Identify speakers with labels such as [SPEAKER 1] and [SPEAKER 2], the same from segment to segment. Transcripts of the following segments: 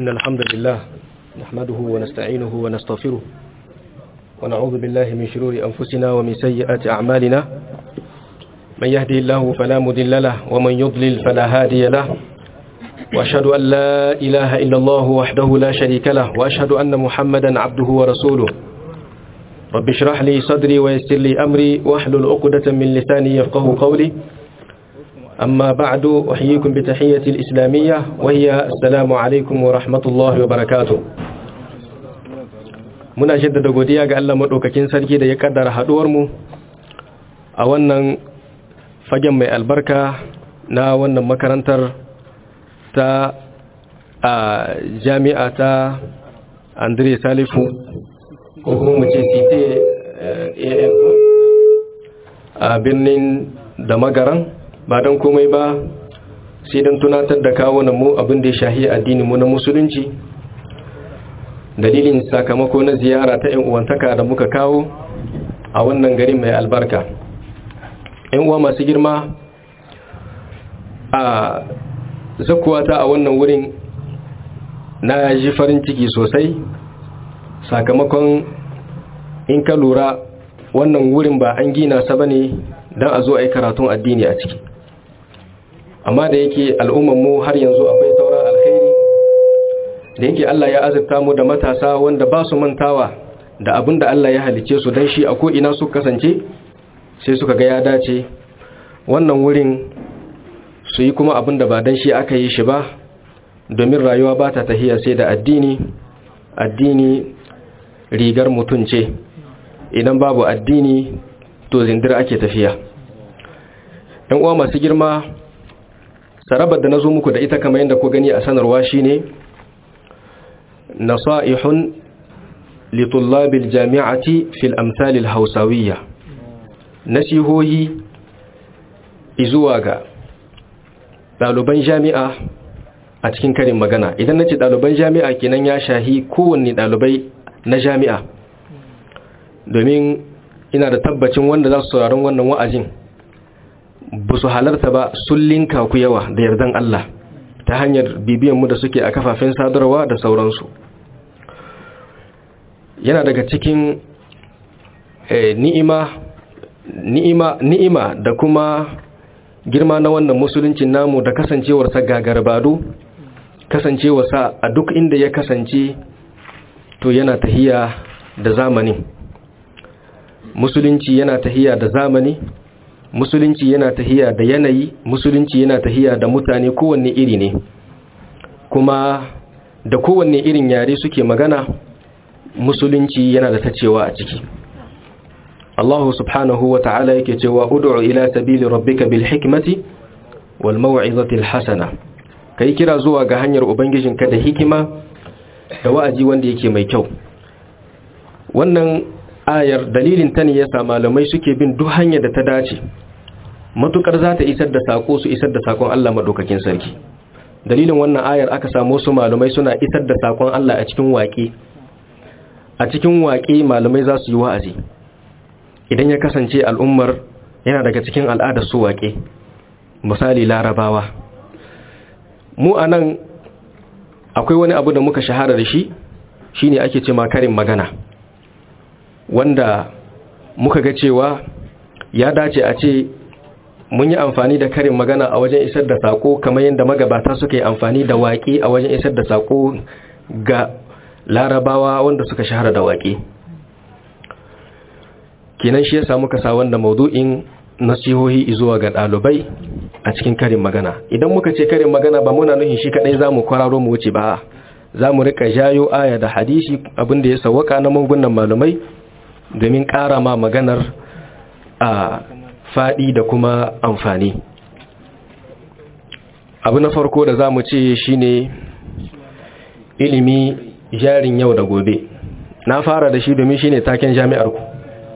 [SPEAKER 1] إن الحمد لله نحمده ونستعينه ونستغفره ونعوذ بالله من شرور أنفسنا ومن سيئات أعمالنا من يهدي الله فلا مضل له ومن يضلل فلا هادي له وأشهد أن لا إله إلا الله وحده لا شريك له وأشهد أن محمدا عبده ورسوله رب اشرح لي صدري ويسر لي أمري واحلل عقدة من لساني يفقه قولي أما بعد أحييكم بتحية الإسلامية وهي السلام عليكم ورحمة الله وبركاته muna jaddada godiya ga Allah madaukakin sarki da ya kaddara haduwar mu a wannan fagen mai albarka na wannan makarantar ta a jami'a ta Andre Salifu ko kuma mu ce CT a birnin da magaran ba don komai ba sai don tunatar da kawo na mu abin da ya shahi addinin mu na musulunci dalilin sakamako na ziyara ta uwantaka da muka kawo a wannan gari mai albarka uwa masu girma a zakuwata a wannan wurin na ji farin ciki sosai sakamakon in ka lura wannan wurin ba an gina sa bane don a zo a yi karatun addini a ciki amma da yake mu har yanzu akwai sauran alkhairi da yake Allah ya azurta mu da matasa wanda ba su mantawa da abin da Allah ya halice su don shi a ko'ina su kasance sai suka ga ya dace wannan wurin su yi kuma abin da ba don shi aka yi shi ba domin rayuwa ba ta tahiya sai da addini addini rigar mutum ce idan babu addini to zindir ake tafiya ɗan uwa masu girma sarabar da na zo muku da ita kamar yadda ku gani a sanarwa shine nasa'ihun litullabil jami'ati fil amsalil hausawiyya nasihohi izuwa ga ɗaliban jami'a a cikin karin magana idan na ce ɗaliban jami'a kenan ya shahi kowanne ɗalibai na jami'a domin ina da tabbacin wanda za su sauraron wannan wa'azin ba su halarta ba sun linka ku yawa da yardan Allah ta hanyar bibiyanmu da suke a kafafen sadarwa da sauransu yana daga cikin ni'ima ni'ima ni'ima da kuma girma na wannan musuluncin namu da kasancewarsa gagarbado kasancewarsa a duk inda ya kasance to yana tahiya da zamani musulunci yana tahiya da zamani musulunci yana tahiya da yanayi musulunci yana tahiya da mutane kowanne iri ne kuma da kowanne irin yare suke magana musulunci yana da tacewa a ciki Allah subhanahu wa ta'ala yake cewa ud'u ila sabili rabbika bil hikmati wal maw'izati al hasana kai kira zuwa ga hanyar ubangijinka da hikima da wa'azi wanda yake mai kyau wannan ayar dalilin ta ne yasa malamai suke bin duk hanyar da ta dace matukar za ta isar da sako su isar da sakon Allah madaukakin sarki dalilin wannan ayar aka samu su malamai suna isar da sakon Allah a cikin waƙe a cikin waƙe malamai za su yi wa'azi idan ya kasance al'ummar yana daga cikin al'adar su waƙe misali larabawa mu a nan akwai wani abu da muka shahara da shi shine ake ce karin magana wanda muka ga cewa ya dace a ce mun yi amfani da karin magana a wajen isar da sako kamar yadda magabata suka yi amfani da waƙe a wajen isar da sako ga larabawa wanda suka shahara da waƙe kenan shi ya samu kasa wanda maudu'in nasihohi zuwa ga ɗalibai a cikin karin magana idan muka ce karin magana ba muna nuhin shi kaɗai za mu kwararo mu wuce ba za mu rika jayo aya da hadisi abinda ya sawaka na mangunan malamai domin ƙara ma maganar a faɗi da kuma amfani abu na farko da za mu ce shine ilimi jarin yau da gobe na fara da shi domin shine taken jami'ar ku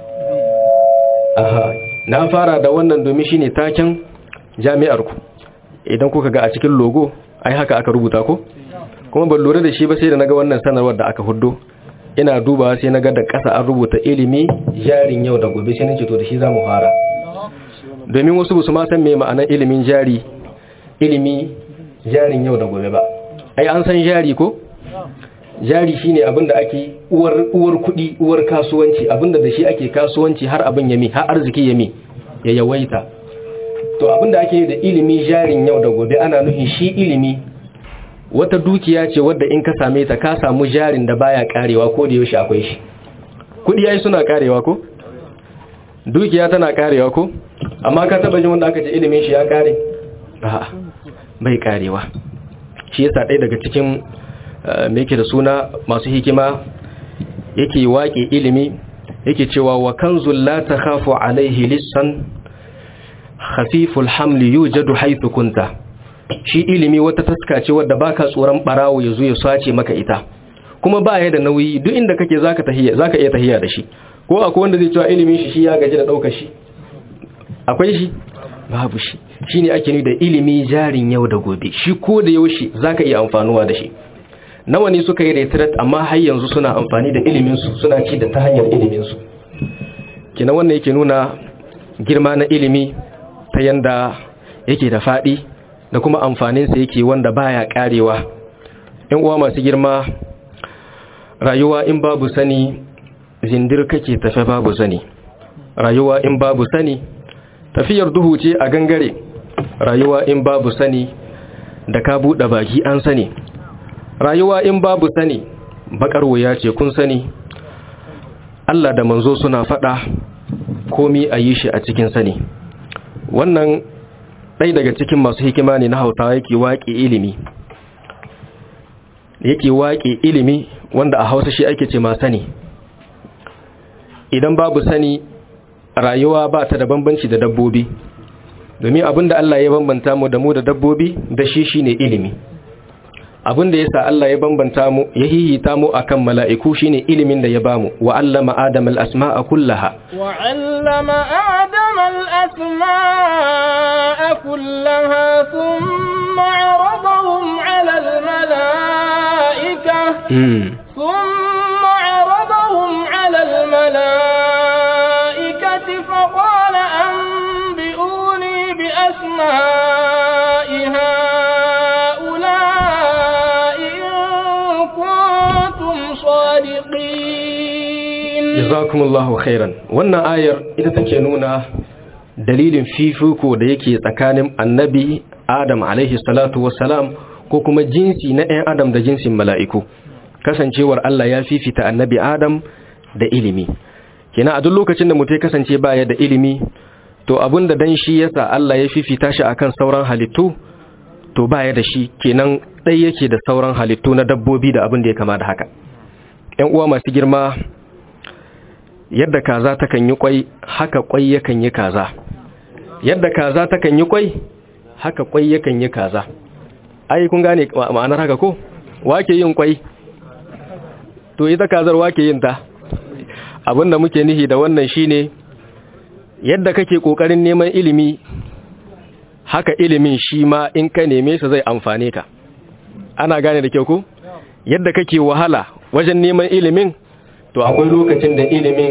[SPEAKER 1] aha na fara da wannan domin shine taken jami'ar ku idan kuka ga a cikin logo ai haka aka rubuta ko kuma ban lura da shi ba sai da naga wannan sanarwar da aka huddo ina dubawa sai naga da ƙasa an rubuta ilimi jarin yau da gobe sai nace to da shi zamu fara domin wasu ba su ma san me ma'anar ilimin jari ilimi jarin yau da gobe ba ai an san jari ko jari shine abinda ake uwar uwar kudi uwar kasuwanci abinda da shi ake kasuwanci har abin yami har arziki yami ya yawaita to abinda ake da ilimi jarin yau da gobe ana nufin shi ilimi wata dukiya ce wadda in ka same ta ka samu jarin da baya karewa ko da yaushe akwai shi kudi yayi suna karewa ko dukiya tana karewa ko amma ka taba jin wanda aka ce ilimin shi ya kare a'a bai karewa shi yasa ɗaya daga cikin me yake da suna masu hikima yake waƙe ilimi yake cewa wa kanzul la takhafu alaihi lissan khafiful hamli yujadu haythu kunta shi ilimi wata taska ce wadda baka tsoron barawo yazo ya sace maka ita kuma ba ya da nauyi duk inda kake zaka tahiya zaka iya tahiya da shi ko akwai wanda zai cewa ilimin shi shi ya gaji da daukar shi akwai shi babu shi shine ake ni da ilimi jarin yau da gobe shi ko da yaushe zaka iya amfanuwa da shi nawa ne suka yi retret amma har yanzu suna amfani da iliminsu suna ci da ta hanyar iliminsu kina wannan yake nuna girma na ilimi ta yanda yake da faɗi da kuma amfaninsa yake wanda baya karewa in uwa masu girma rayuwa in babu sani zindir kake tafe babu sani rayuwa in babu sani tafiyar duhu ce a gangare rayuwa in babu sani da ka buɗe baki an sani rayuwa in babu sani bakar wuya ce kun sani Allah da manzo suna faɗa komi a yi shi a cikin sani wannan ɗai daga cikin masu hikima ne na hauta yake waƙe ilimi yake waƙe ilimi wanda a hausa shi ake ce ma sani idan babu sani rayuwa ba ta da bambanci da dabbobi domin abinda Allah ya bambanta mu da mu da dabbobi da shi shine ilimi abin da yasa Allah ya bambanta mu ya hihita mu akan mala'iku shine ilimin da ya bamu wa allama adam al-asma'a kullaha
[SPEAKER 2] wa allama adam al-asma'a kullaha thumma 'aradahum 'ala al-mala'ika thumma 'aradahum 'ala al-mala'ikati faqala anbi'uni bi asma'i
[SPEAKER 1] jazakumullahu khairan wannan ayar ita take nuna dalilin fifiko da yake tsakanin annabi adam alaihi salatu wassalam ko kuma jinsi na ɗan adam da jinsin mala'iku kasancewar Allah ya fifita annabi adam da ilimi kina a duk lokacin da mutum kasance baya da ilimi to abinda dan shi yasa Allah ya fifita shi akan sauran halittu to baya da shi kenan ɗai yake da sauran halittu na dabbobi da abin da ya kama da haka ‘yan uwa masu girma yadda kaza takan yi kwai haka kwai yakan yi kaza yadda kaza takan yi kwai haka kwai yakan yi kaza ai kun gane ma'anar haka ko wake yin kwai to ita kazar wake yin ta abinda muke nihi da wannan shine yadda kake kokarin neman ilimi haka ilimin shi ma in ka neme sa zai amfane ka ana gane da kyau ko yadda kake wahala wajen neman ilimin to akwai lokacin da ilimin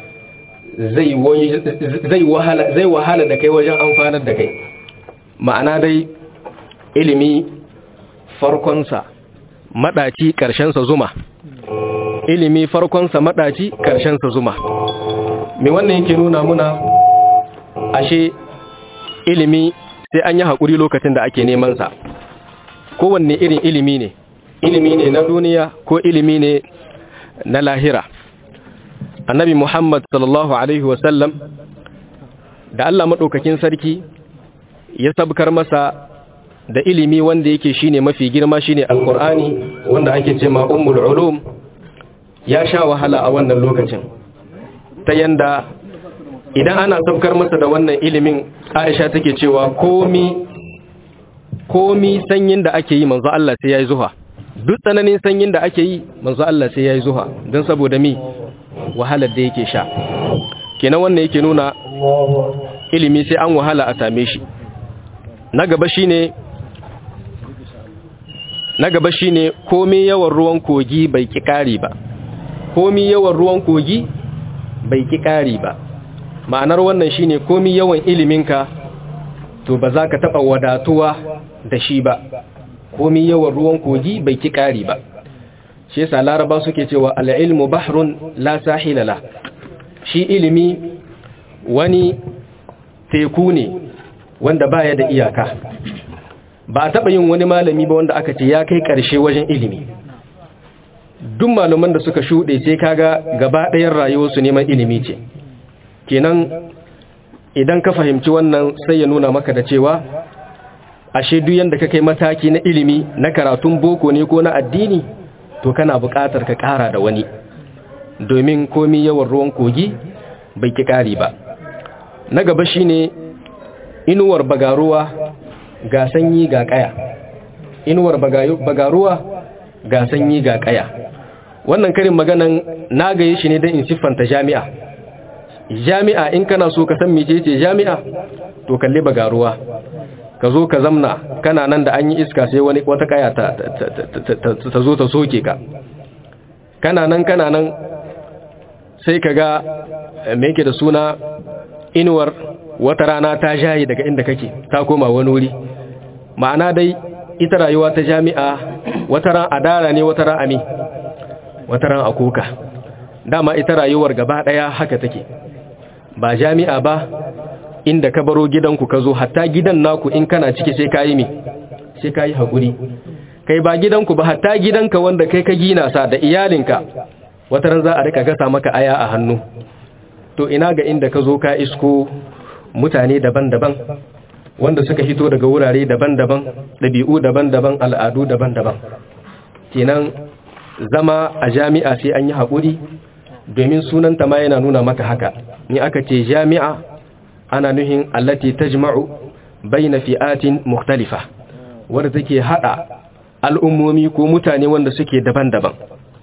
[SPEAKER 1] zai wahala zai wahala da kai wajen amfanar da kai ma'ana dai ilimi farkonsa madaci karshensa zuma ilimi farkonsa madaci karshensa zuma me wannan yake nuna muna ashe ilimi sai an yi haƙuri lokacin da ake neman sa kowanne irin ilimi ne ilimi ne na duniya ko ilimi ne na lahira annabi muhammad sallallahu alaihi wasallam da allah maɗaukakin sarki ya sabkar masa da ilimi wanda yake shine mafi girma shine alkur'ani wanda ake ce ma ummul ulum ya sha wahala a wannan lokacin ta yanda idan ana sabkar masa da wannan ilimin aisha take cewa komi komi sanyin da ake yi manzo Allah sai yayi zuha duk tsananin sanyin da ake yi manzo Allah sai yayi zuha don saboda mi wahalar da yake sha kenan wannan yake nuna ilimi sai an wahala a same shi na gaba shine na gaba shine komai yawan ruwan kogi bai ki kari ba komai yawan ruwan kogi bai ki kari ba ma'anar wannan shine komai yawan iliminka to ba za ka taɓa wadatuwa da shi ba komai yawan ruwan kogi bai ki kari ba shi yasa laraba suke cewa al-ilmu bahrun la sahila la shi ilimi wani teku ne wanda baya da iyaka ba a taɓa yin wani malami ba wanda aka ce ya kai ƙarshe wajen ilimi duk malaman da suka shuɗe sai kaga gaba ɗayan rayuwarsu neman ilimi ce kenan idan ka fahimci wannan sai ya nuna maka da cewa ashe duk yanda ka kai mataki na ilimi na karatun boko ne ko na addini to kana buƙatar ka ƙara da wani domin komi yawan ruwan kogi bai ki ƙari ba na gaba shine inuwar bagaruwa ga sanyi ga ƙaya inuwar bagaruwa ga sanyi ga ƙaya wannan karin maganan na gaye shi ne don in siffanta jami'a jami'a in kana so ka san mecece jami'a to kalli bagaruwa ka zo ka zamna kana nan da an yi iska sai wani wata kaya ta, ta, zo ta soke ka kana nan kana nan sai ka ga me yake da suna inuwar wata rana ta jaye daga inda kake ta koma wani wuri ma'ana dai ita rayuwa ta jami'a wata ran adara ne wata ran ami wata ran akuka dama ita rayuwar gaba daya haka take ba jami'a ba inda ka baro gidanku ka zo hatta gidan naku in kana ciki sai kayi me sai kayi hakuri kai ba gidanku ba hatta gidanka wanda kai ka gina sa da iyalinka wata ran za a rika gasa maka aya a hannu to ina ga inda ka zo ka isko mutane daban-daban wanda suka hito daga wurare daban-daban ɗabi'u daban-daban al'adu daban-daban kenan zama a jami'a sai an yi haƙuri domin sunanta ma yana nuna maka haka ni aka ce jami'a ana nuhin allati tajma'u baina fi'atin mukhtalifa wadda take hada al'ummomi ko mutane wanda suke daban-daban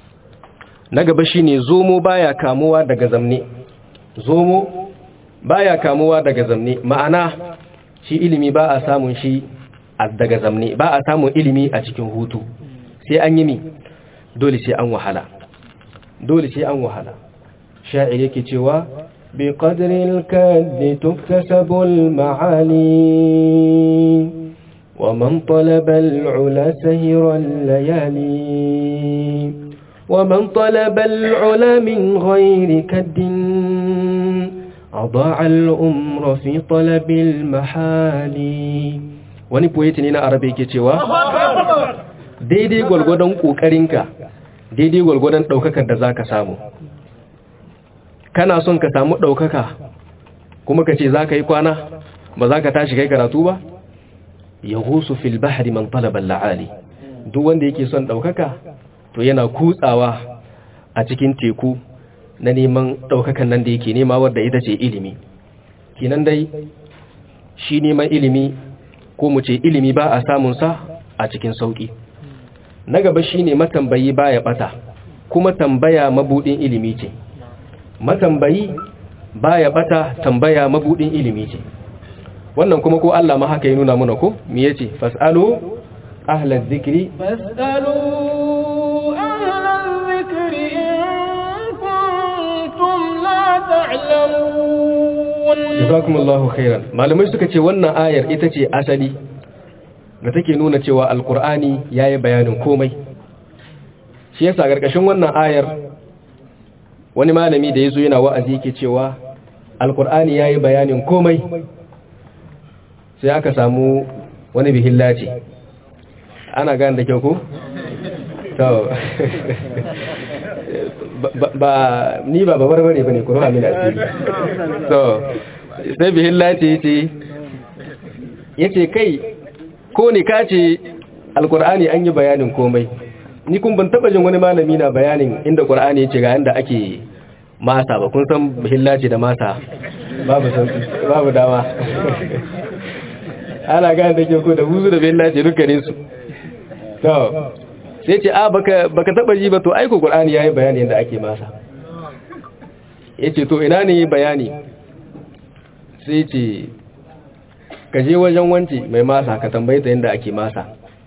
[SPEAKER 1] na gaba shine zomo baya kamuwa daga zamne zomo baya kamuwa daga zamne ma'ana shi ilimi ba a samun shi daga zamne ba a samun ilimi a cikin hutu sai an yi mi dole sai an wahala dole sai an wahala sha'ir yake cewa bi qadril kaddi tuktasabu al-ma'ali wa man talaba al-ula sahira al-layali wa man talaba al-ula min ghayri kaddin أضاع الأمر في طلب المحال wani poeti ne na arabe ke cewa daidai gwalgwadon ƙoƙarinka daidai gwalgwadon ɗaukakar da za ka samu kana son ka samu ɗaukaka kuma ka ce za ka yi kwana ba za ka tashi kai karatu ba ya husu fil bahari man talabar la'ali duk wanda yake son ɗaukaka to yana kutsawa a cikin teku na neman ɗaukakan nan da yake nema wadda ita ce ilimi kinan dai shi neman ilimi ko mu ce ilimi ba a samunsa a cikin sauƙi na gaba shi ne matambayi ba ya ɓata kuma tambaya mabuɗin ilimi ce matambayi ba ya ɓata tambaya mabuɗin ilimi ce wannan kuma ko Allah ma haka ya nuna muna ko me yace fasalu ahlaz zikri
[SPEAKER 2] fasalu ahlaz zikri
[SPEAKER 1] jazakumullahu khairan malamai suka ce wannan ayar ita ce asali da take nuna cewa alkur'ani yayi bayanin komai shi yasa gargashin wannan ayar wani malami da yazo yana wa'azi yake cewa alkur'ani yayi bayanin komai sai aka samu wani bihillaci ana gane da kyau ko to ba ni ba babar bare bane ko amin asiri so sai bihin lati yace yace kai ko ne kace alqur'ani an yi bayanin komai ni kun ban taba jin wani malami na bayanin inda qur'ani yace ga inda ake masa ba kun san bihin lati da masa babu sauki babu dama ana gane da ke ko da huzu da bihin lati dukkanin su to sai ce a baka baka taba ji ba to aiko qur'ani yayi bayani yadda ake masa yace to ina ne bayani sai ce ka je wajen wanci mai masa ka tambaye ta yadda ake masa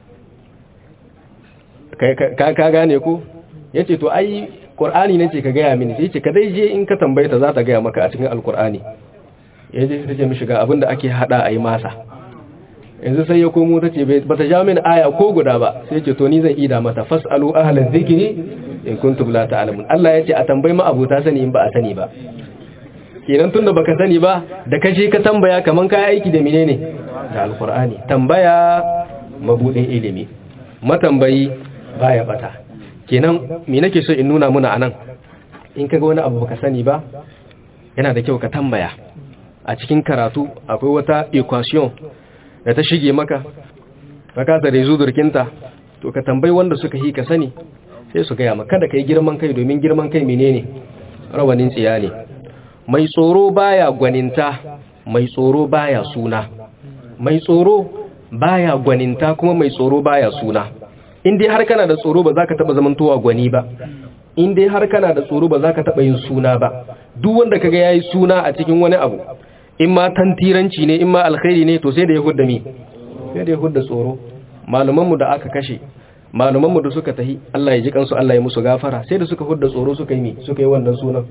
[SPEAKER 1] ka ka gane ko yace to ai qur'ani nace ka gaya mini sai ce ka dai je in ka tambaye ta za ta gaya maka a cikin alqur'ani yaje sai ce mishi ga abinda ake hada ayi masa yanzu sai ya komo ta ce ba ta ja min aya ko guda ba sai ce to ni zan ida mata fasalu ahlal zikri in kuntum la ta'lamun Allah ya ce a tambayi ma abuta sani in ba a sani ba kenan tunda baka sani ba da kaje ka tambaya kaman ka aiki da menene da alqur'ani tambaya mabudin ilimi matambayi baya bata kenan me nake so in nuna muna anan in kaga wani abu baka sani ba yana da kyau ka tambaya a cikin karatu akwai wata equation da ta shige maka ka kasa da zudurkinta to ka tambayi wanda suka yi ka sani sai su gaya maka da kai girman kai domin girman kai menene rawanin tsiya ne mai tsoro baya gwaninta mai tsoro baya suna mai tsoro baya gwaninta kuma mai tsoro baya suna in dai har kana da tsoro ba za ka taba zamantowa gwani ba in dai har kana da tsoro ba za ka taba yin suna ba duk wanda kaga yayi suna a cikin wani abu in ma tantiranci ne in ma alkhairi ne to sai da ya hudda mi sai da ya hudda tsoro malumanmu da aka kashe malumanmu da suka tahi Allah ya ji kansu Allah ya musu gafara sai da suka hudda tsoro suka yi mi suka yi wannan sunan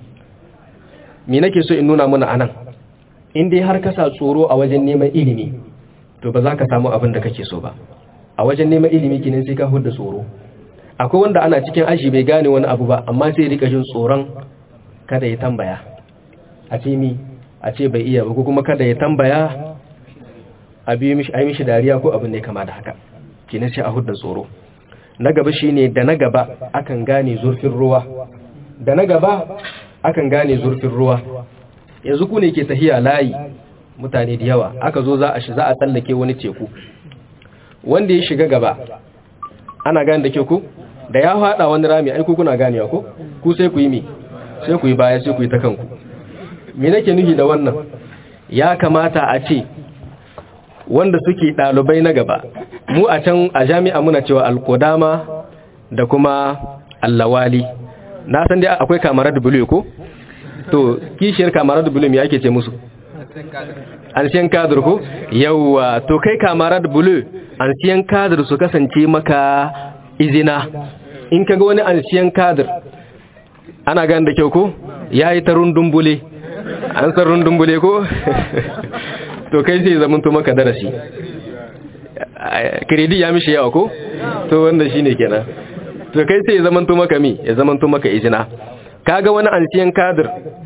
[SPEAKER 1] me nake so in nuna mana anan in dai har ka sa tsoro a wajen neman ilimi to ba za ka samu abin da kake so ba a wajen neman ilimi kinin sai ka hudda tsoro akwai wanda ana cikin aji bai gane wani abu ba amma sai rika jin tsoron kada ya tambaya a ce mi a ce bai iya ba ko kuma kada ya tambaya a biyu mishi ai mishi dariya ko abin ne kama da haka kinin sai a hudda tsoro na gaba shine da na gaba akan gane zurfin ruwa da na gaba akan gane zurfin ruwa yanzu ku ne ke tahiya layi mutane da yawa aka zo za a shi za a tsallake wani teku wanda ya shiga gaba ana gane da ke ku da ya haɗa wani rami ai ku kuna ganewa ko ku sai ku yi mi sai ku yi baya sai ku yi ta kanku me nake nufi da wannan ya kamata a ce wanda suke ɗalibai na gaba mu a can a jami'a muna cewa alkodama da kuma allawali na san dai akwai kamarar da bulu ko to kishiyar kamarar da bulu me ake ce musu ancien cadre ko yawa to kai kamarar da bulu ancien cadre su kasance maka izina in kaga wani ancien cadre ana gan da kyau ko yayi ta rundumbule an san rundumbule ko to kai sai zaman to maka darasi kredi ya mishi yawa ko to wanda shine kenan to kai sai ya zaman to maka mi ya zaman to maka izina kaga wani anciyan kadir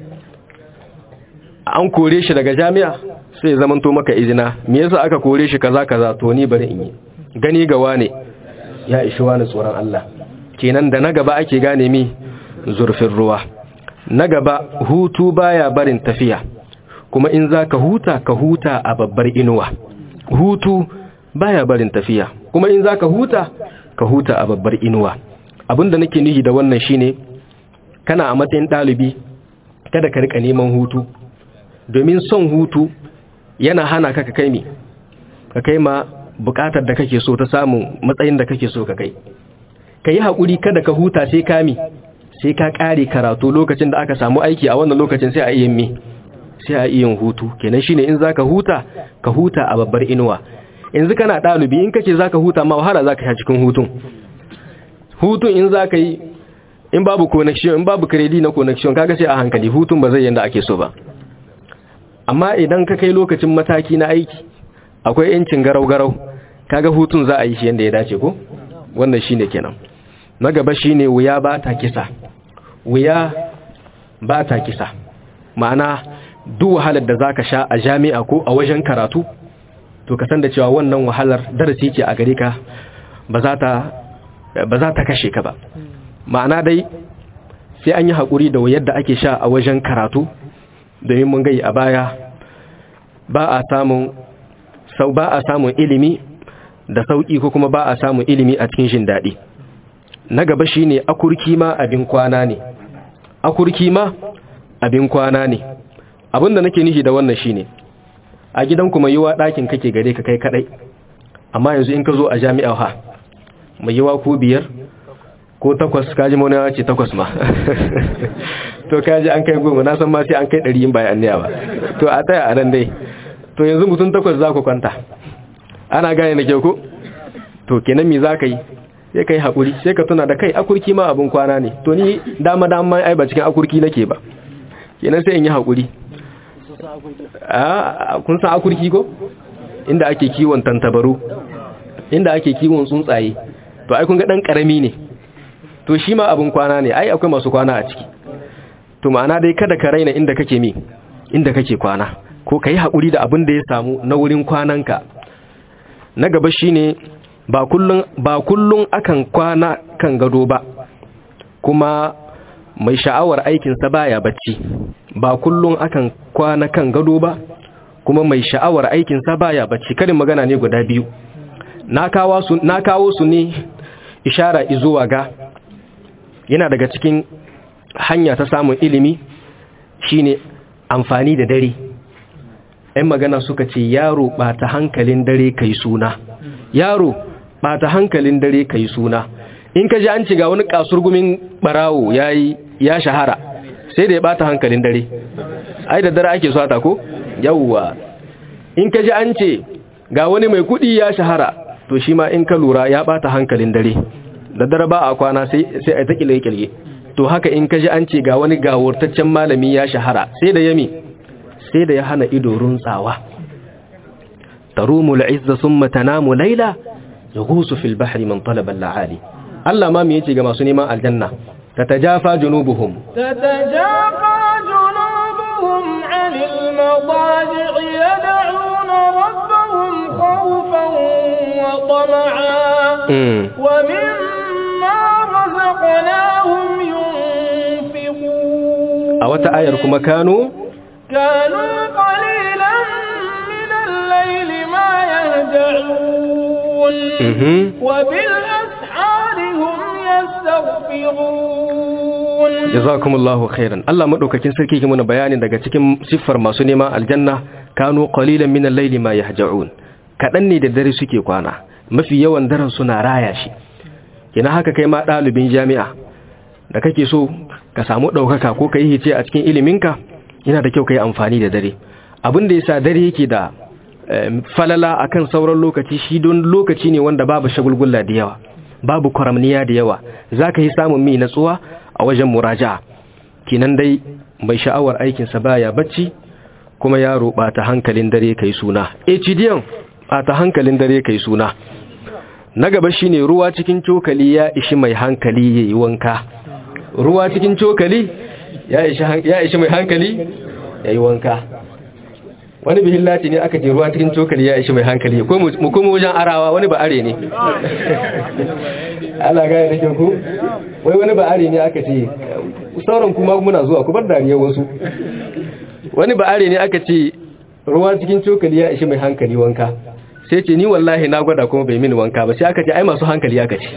[SPEAKER 1] an kore shi daga jami'a sai ya zaman to maka izina me yasa aka kore shi kaza kaza to ni bari in yi gani ga wane ya ishi wani tsoron Allah kenan da na gaba ake gane mi zurfin ruwa na gaba hutu baya barin tafiya kuma in za ka huta ka huta a babbar inuwa hutu baya barin tafiya kuma in za ka huta ka huta a babbar inuwa abinda nake nuhi da wannan shine kana a matsayin ɗalibi kada ka rika neman hutu domin son hutu yana hana ka ka kai mi ka kai ma bukatar da kake so ta samun matsayin da kake so ka kai ka yi haƙuri kada ka huta sai kami sai ka ƙare karatu lokacin da aka samu aiki a wannan lokacin sai a iya mi sai a iya hutu kenan shine in zaka huta ka huta a babbar inuwa yanzu kana ɗalibi in kace zaka huta ma wahala zaka sha cikin hutun hutun in zaka yi in babu connection in babu credit na connection kaga sai a hankali hutun ba zai yanda ake so ba amma idan ka kai lokacin mataki na aiki akwai yancin garau-garau kaga hutun za a yi shi yanda ya dace ko wannan shine kenan na gaba shine wuya ba ta kisa wuya ba ta kisa ma'ana duk wahalar da zaka sha a jami'a ko a wajen karatu to ka san da cewa wannan wahalar darasi ce a gare ka ba za ta ba za ta kashe ka ba ma'ana dai sai an yi haƙuri da wayar da ake sha a wajen karatu domin mun gai a baya ba a samun sau ba a samun ilimi da sauƙi ko kuma ba a samun ilimi a cikin jin daɗi na gaba shine akurki ma abin kwana ne akurki ma abin kwana ne abinda nake nishi da wannan shine a gidan kuma yiwa ɗakin kake gare ka kai kadai amma yanzu in ka zo a jami'a ha mai yiwa ko biyar ko takwas kaji mauna ce takwas ma to kaji an kai goma na san ma sai an kai ɗari yin bayan niya ba to a tsaya a nan dai to yanzu mutum takwas za ku kwanta ana gane da kyau ko to kenan me za ka yi sai ka yi haƙuri sai ka tuna da kai akurki ma abin kwana ne to ni dama dama ai ba cikin akurki nake ba kenan sai in yi haƙuri kun san akurki ko inda ake kiwon tantabaru inda ake kiwon tsuntsaye to ai kun ga dan karami ne to shi ma abin kwana ne ai akwai masu kwana a ciki to ma'ana dai kada ka raina inda kake mi inda kake kwana ko kai hakuri da abin da ya samu na wurin kwananka na gaba shine ba kullun ba kullun akan kwana kan gado ba kuma mai sha'awar aikin sa baya bacci ba kullun akan kwana kan gado ba kuma mai sha'awar aikin sa baya bacci karin magana ne guda biyu na kawo su na kawo su ne ishara izuwa ga yana daga cikin hanya ta samun ilimi shine amfani da dare ‘yan magana suka ce yaro ɓata hankalin dare kai suna yaro ɓata hankalin dare kai suna in ka ji an ci ga wani kasurgumin barawo ya ya shahara sai da ya ɓata hankalin dare ai da dare ake sata ko yawwa in ka ji an ce ga wani mai kuɗi ya shahara to shi ma in ka lura ya ɓata hankalin dare da dare ba a kwana sai a ta kilge-kilge to haka in ka ji an ce ga wani gawurtaccen malami ya shahara sai da yami sai da ya hana ido runtsawa tarumul izza summa tanamu laila yaghusu fil bahri man talaba al-aali Allah ma me yace ga masu neman aljanna tatajafa junubuhum
[SPEAKER 2] تتجافى جنوبهم عن المضاجع يدعون ربهم خوفا وطمعا
[SPEAKER 1] mm.
[SPEAKER 2] ومما رزقناهم ينفقون
[SPEAKER 1] a wata ayar kuma kanu
[SPEAKER 2] كانوا قليلا من الليل ما يهجعون
[SPEAKER 1] mhm
[SPEAKER 2] وبالأسحار هم يستغفرون
[SPEAKER 1] jazakumullahu khairan Allah madaukakin sarki ke muna bayani daga cikin siffar masu neman aljanna kanu qalilan min al-layli ma yahja'un kadan ne da dare suke kwana mafi yawan daren suna raya shi kina haka kai ma dalibin jami'a da kake so ka samu daukaka ko kai hice a cikin iliminka yana da kyau kai amfani da dare abin da yasa dare yake da em, falala akan sauran lokaci shi don lokaci ne wanda babu shagulgulla da yawa babu kwaramniya da yawa zaka yi samun mi natsuwa a wajen muraja'a kinan dai mai sha'awar aikinsa baya bacci kuma yaro bata hankalin dare kai suna HDN bata hankalin dare kai suna na gaba shine ruwa cikin cokali ya ishi mai hankali yayi wanka ruwa cikin cokali ya ishi han- ya ishi mai hankali yayi wanka wani bihillaci ne aka ce ruwa cikin cokali ya ishi mai hankali ko mu mu kuma wajen arawa wani ba are ne Allah ga da ku wai wani ba are ne aka ce sauran kuma muna zuwa ku bar dariya wasu wani ba are ne aka ce ruwa cikin cokali ya ishi mai hankali wanka sai ce ni wallahi na gwada kuma bai mini wanka ba sai aka ce ai masu hankali aka ce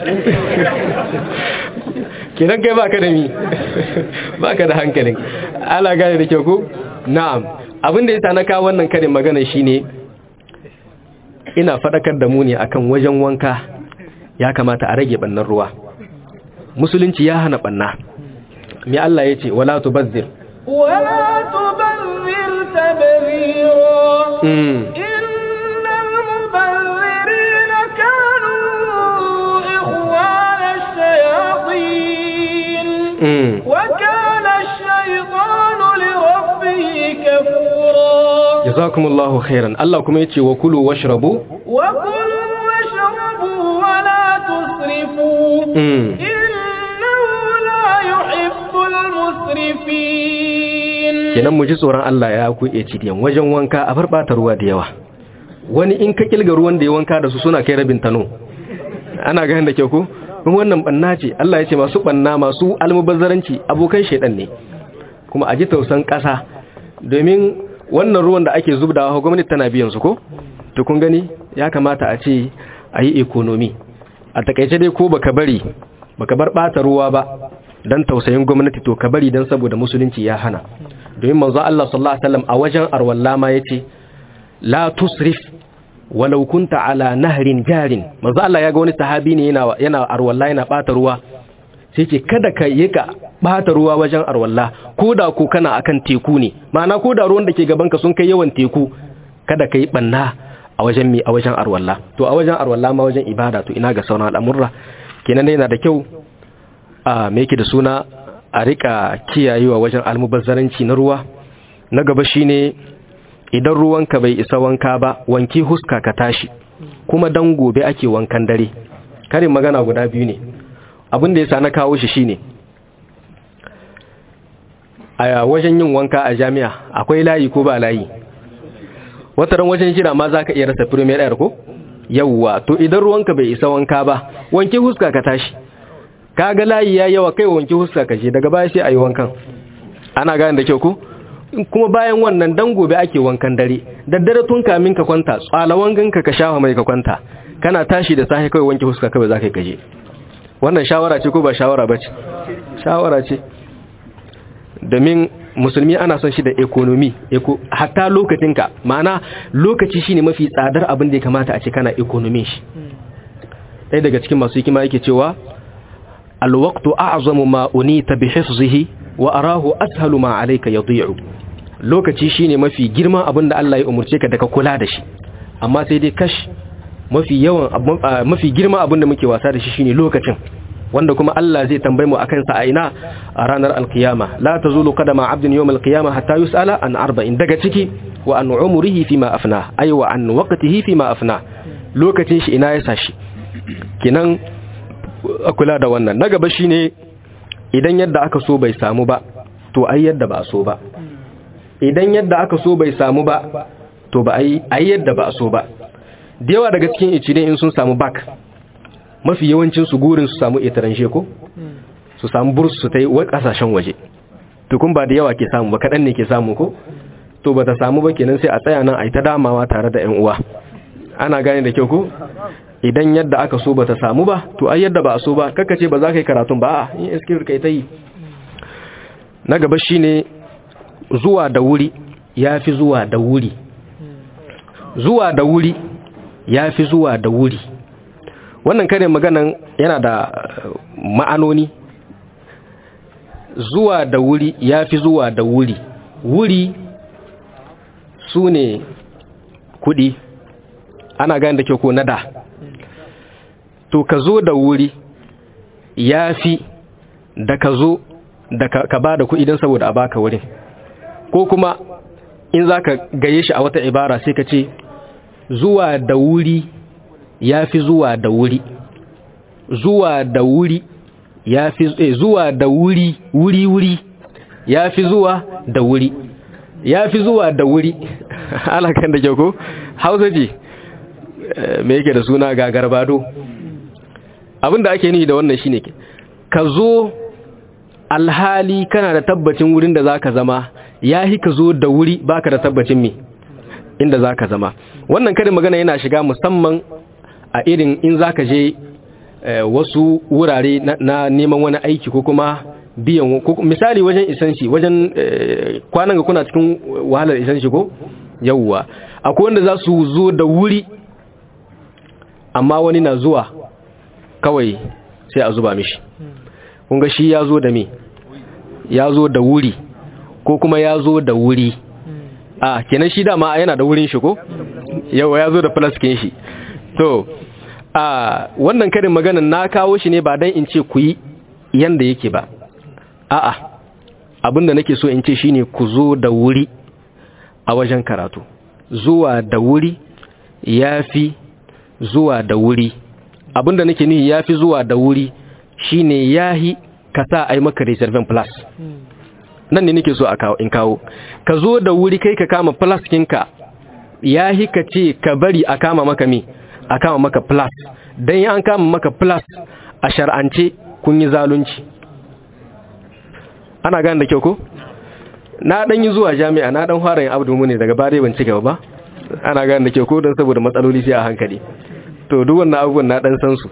[SPEAKER 1] kenan kai baka da mi baka da hankalin Allah gane da kyau ko na'am abin da yasa na kawo wannan karin magana shine ina fadakar da mu ne akan wajen wanka ya kamata a rage bannan ruwa musulunci ya hana banna me Allah yace wala tubazzir
[SPEAKER 2] ولا تبذر تبذيرا
[SPEAKER 1] mm.
[SPEAKER 2] إن المبذرين كانوا إخوان الشياطين
[SPEAKER 1] Mm.
[SPEAKER 2] وكان الشيطان لربه كفورا
[SPEAKER 1] jazakumullahu khairan Allah kuma yace wa kulu washrabu
[SPEAKER 2] وكلوا واشربوا ولا تسرفوا
[SPEAKER 1] mm.
[SPEAKER 2] إنه لا يحب المسرفين
[SPEAKER 1] kenan mu ji tsoron Allah ya ku iya cidiyan wajen wanka a barbata ruwa da yawa wani in ka kilga ruwan da ya wanka da su suna kai rabin tano ana ganin da kyau ko kuma wannan banna ce Allah ya ce masu banna masu almubazzaranci abokan shedan ne kuma a ji tausan kasa domin wannan ruwan da ake zubdawa gwamnati tana biyan su ko to kun gani ya kamata a ce a yi economy a takaice dai ko baka bari baka bar bata ruwa ba dan tausayin gwamnati to ka bari dan saboda musulunci ya hana domin manzo Allah sallallahu alaihi wasallam a wajen arwalla ma yace la tusrif walau kunta ala nahrin jarin manzo Allah ya ga wani sahabi ne yana yana arwalla yana bata ruwa sai ce kada ka yi ka bata ruwa wajen arwalla ko da ko kana akan teku ne ma'ana ko da ruwan da ke gaban ka sun kai yawan teku kada ka yi banna a wajen mi a wajen arwalla to a wajen arwalla ma wajen ibada to ina ga sauran al'amurra kenan dai yana da kyau a me yake da suna a rika kiyayewa wajen almubazzaranci na ruwa na gaba shine idan ruwanka bai isa wanka ba wanki huska ka tashi kuma dan gobe ake wankan dare karin magana guda biyu ne abin da yasa na kawo shi shine a wajen yin wanka a jami'a akwai layi ko ba layi wataran wajen jira ma zaka iya rasa premier air ko yawwa to idan ruwanka bai isa wanka ba wanki huska ka tashi kaga layi ya yawa kai wanki huska ka je daga baya sai ayi wankan ana gane da kyau ko kuma bayan wannan dan gobe ake wankan dare daddare tun kamin ka kwanta tsalawan ganka ka shafa mai ka kwanta kana tashi da safe kai wanki huska ka ba za ka kaje wannan shawara ce ko ba shawara ba ce shawara ce domin musulmi ana son shi da economy eco hatta lokacinka ma'ana lokaci shine mafi tsadar abin da ya kamata a ce kana economy shi ɗaya daga cikin masu hikima yake cewa alwaqtu a'zamu ma unita bi hifzihi wa arahu ashalu ma alayka yadhi'u lokaci shine mafi girma abin da Allah ya umurce ka daga kula da shi amma sai dai kash mafi yawan mafi girma abin da muke wasa da shi shine lokacin wanda kuma Allah zai tambaye mu akan sa a ina a ranar alkiyama la tazulu qadama 'abdin yawm alqiyama hatta yus'ala an arba'in daga ciki wa an umrihi fima afna ay wa an waqtihi fima afna lokacin shi ina ya sashi kinan kula da wannan na gaba shine idan yadda aka so bai samu ba to ai yadda ba so ba idan yadda aka so bai samu ba to ba ai ai yadda ba so ba da yawa daga cikin icide in sun samu bak mafi yawancin su gurin su samu itaran ko su samu burs su ta yi kasashen waje tukun ba da yawa ke samu ba kaɗan ne ke samu ko to ba ta samu ba kenan sai a tsaya nan a yi ta damawa tare da 'yan uwa ana gane da kyau ko idan yadda aka so ba ta samu ba to ai yadda ba a so ba kaka ce ba za ka yi karatun ba a yin iskir kai ta yi na gaba shine zuwa da wuri ya fi zuwa da wuri zuwa da wuri ya fi zuwa da wuri wannan kare maganan yana da ma'anoni zuwa da wuri ya fi zuwa da wuri wuri su ne kudi ana gani da ke ko nada to ka zo da wuri ya fi da ka zo da ka ba da kuɗi don saboda a baka wurin ko kuma in za ka gaye shi a wata ibara sai ka ce zuwa da wuri ya fi zuwa da wuri zuwa da wuri ya fi eh, zuwa da wuri wuri wuri ya fi zuwa da wuri ya fi zuwa da wuri alakan da kyau ko hausa ce me yake da suna ga garbado abinda ake nihi da wannan shine ka zo alhali kana da tabbacin wurin da zaka zama yahi ka zo da wuri baka da tabbacin me inda zaka zama wannan karin magana yana shiga musamman a irin in zaka je wasu wurare na neman wani aiki ko kuma biyan misali wajen isanshi wajen kwanan ga kuna cikin wahalar isanshi ko yawwa akwai wanda za su zo da wuri amma wani na zuwa kawai sai a zuba mishi kunga shi ya zo da me ya zo da wuri ko kuma ya zo da wuri a kenan shi dama yana da wurin shi ko yawa ya zo da flaskin shi to a wannan karin maganan na kawo shi ne ba dan in ce ku yi yanda yake ba a'a abinda nake so in ce shine ku zo da wuri a wajen karatu zuwa da wuri yafi zuwa da wuri abinda nake nihi yafi zuwa da wuri shine yahi ka sa ai maka reserve plus nan ne nake so a kawo in kawo ka zo da wuri kai ka kama plus kinka yahi ka ce ka bari a kama maka me a kama maka plus dan an kama maka plus a shar'ance kun yi zalunci ana gane da kyau ko na dan yi zuwa jami'a na dan fara yin abdu ne daga bare ban ci gaba ba ana gane da kyau ko dan saboda matsaloli sai a hankali to duk wannan abubuwan na dan san su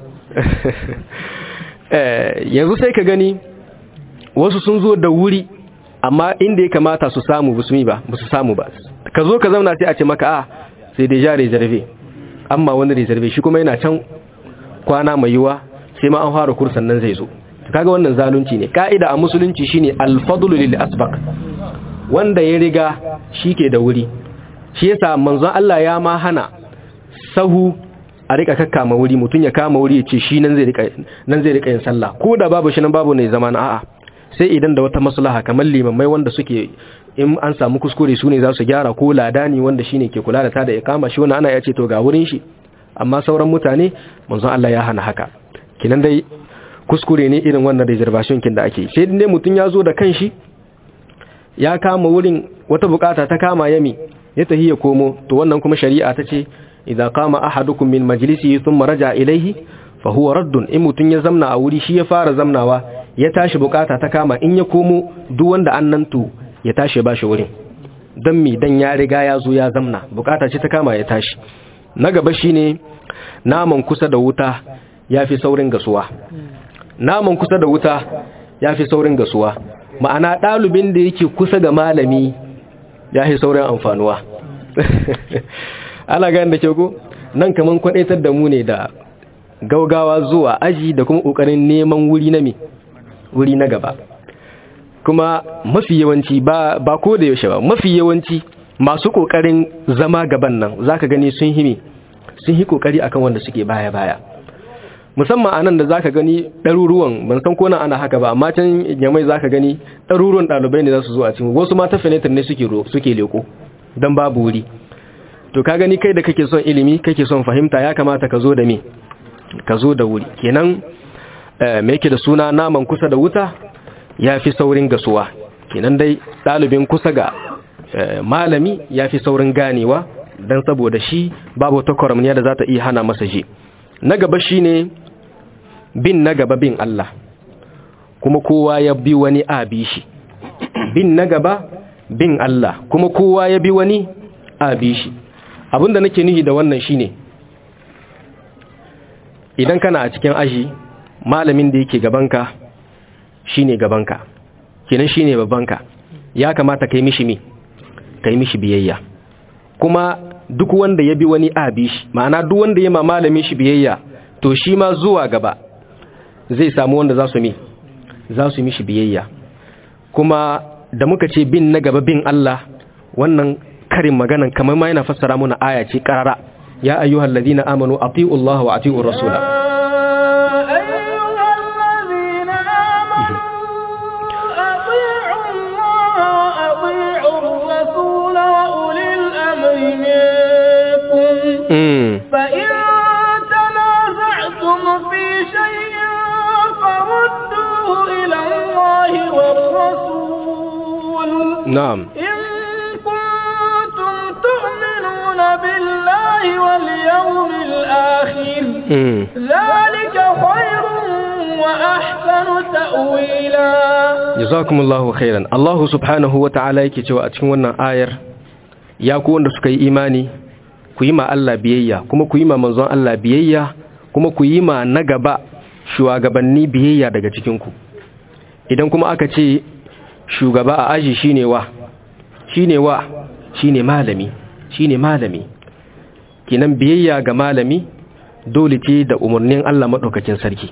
[SPEAKER 1] eh yanzu sai ka gani wasu sun zo da wuri amma inda ya kamata su samu busumi ba ba su samu ba ka zo ka zauna sai a ce maka a sai dai ja reserve amma wani reserve shi kuma yana can kwana mai yiwa sai ma an fara kursan nan zai zo kaga wannan zalunci ne ka'ida a musulunci shine al-fadlu lil asbaq wanda ya riga shike da wuri shi yasa manzon Allah ya ma hana sahu a rika kakkama wuri mutun ya kama wuri ya ce shi nan zai rika nan zai rika yin sallah ko da babu shi nan babu ne zaman a'a sai idan da wata maslaha kamar limamai wanda suke in an samu kuskure su ne za su gyara ko ladani wanda shine ke kula da ta da ikama shi wannan ana ya ce to ga wurin shi amma sauran mutane manzon Allah ya hana haka kinan dai kuskure ne irin wannan reservation kin da ake sai dai mutun ya zo da kanshi ya kama wurin wata bukata ta kama yami ya tahi ya komo to wannan kuma shari'a ta ce idza qama ahadukum min majlisihi thumma raja ilayhi fa huwa raddun in mutun ya zamna a wuri shi ya fara zamnawa ya tashi bukata ta kama in ya komo duk wanda annan to ya tashi ba shi wurin dan mi dan ya riga ya zo ya zamna bukata ce ta kama ya tashi na gaba shine naman kusa da wuta yafi saurin gasuwa naman kusa da wuta yafi saurin gasuwa ma'ana ɗalibin da yake kusa ga malami ya yi saurin amfanuwa ana gani da kyau nan kaman kwadaitar da mu ne da gaugawa zuwa aji da kuma ƙoƙarin neman wuri na mi wuri na gaba kuma mafi yawanci ba, ba ko da yaushe ba mafi yawanci masu ƙoƙarin zama gaban nan zaka gani sun himi sun yi ƙoƙari akan wanda suke baya-baya musamman a nan da zaka gani ɗaruruwan ban san ko nan ana haka ba amma can yamai zaka gani ɗaruruwan ɗalibai ne za su zo a cikin wasu mata fenetar ne suke suke leko don babu wuri to ka gani kai da kake son ilimi kake son fahimta ya kamata ka zo da me ka zo da wuri kenan me yake da suna naman kusa da wuta ya fi saurin gasuwa kenan dai ɗalibin kusa ga malami ya fi saurin ganewa don saboda shi babu ta kwaramniya da za ta iya hana masa je na gaba shine bin na gaba bin Allah kuma kowa ya bi wani abi shi bin na gaba bin Allah kuma kowa ya bi wani abi shi abinda nake nuhi da wannan shine idan kana a cikin aji malamin da yake gabanka shine gabanka kenan shine babbanka ya kamata kai mishi mi kai mishi biyayya kuma duk wanda ya bi wani abi shi ma'ana duk wanda ya ma malamin shi biyayya to shi ma zuwa gaba zai samu wanda za su mi za su mishi biyayya kuma da muka ce bin na gaba bin Allah wannan karin maganan kamar ma yana fassara muna aya ce karara ya ayyuhal ladina amanu ati'u Allah wa ati'u rasula
[SPEAKER 2] فإن تنازعتم في شيء فردوه إلى الله والرسول
[SPEAKER 1] نعم
[SPEAKER 2] إن كنتم تؤمنون بالله واليوم الآخر ذلك خير وأحسن تأويلا
[SPEAKER 1] جزاكم الله خيرا الله سبحانه وتعالى yake cewa a cikin wannan ayar ya ku wanda suka yi imani ku yi ma Allah biyayya kuma ku yi ma manzon Allah biyayya kuma ku yi ma na gaba shugabanni biyayya daga cikinku idan kuma aka ce shugaba a aji shine wa shine wa shine malami shine malami kinan biyayya ga malami dole ce da umarnin Allah madaukakin sarki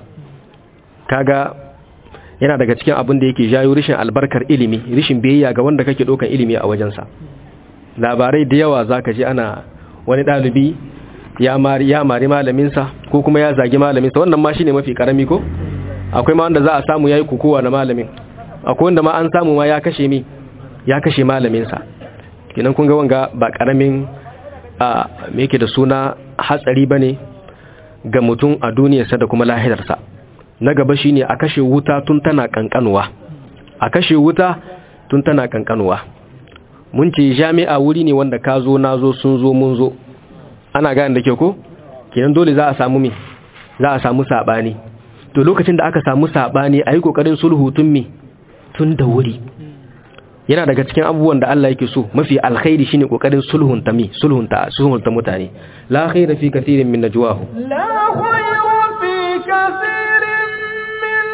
[SPEAKER 1] kaga yana daga cikin abin da yake jayo rishin albarkar ilimi rishin biyayya ga wanda kake dokan ilimi a wajensa labarai da yawa zaka ji ana wani ɗalibi ya mari ya mari malaminsa ko kuma ya zagi malaminsa wannan ma shine mafi karami ko akwai ma wanda za a samu yayi kukuwa da malamin akwai wanda ma an samu ma ya kashe mi ya kashe malaminsa kenan kun ga wanga ba karamin a me yake da suna hatsari bane ga mutum a duniyarsa da kuma lahirarsa na gaba shine a kashe wuta tun tana kankanuwa a kashe wuta tun tana kankanuwa mun ce jami'a wuri ne wanda ka zo na zo sun zo mun zo ana gane da ke ko kenan dole za a samu me za a samu sabani to lokacin da aka samu sabani ayi kokarin sulhu tun me tun da wuri yana daga cikin abubuwan da Allah yake so mafi alkhairi shine kokarin sulhun ta mi sulhun ta sulhun ta mutane la khaira fi kathirin min najwahu
[SPEAKER 2] لا خير في كثير من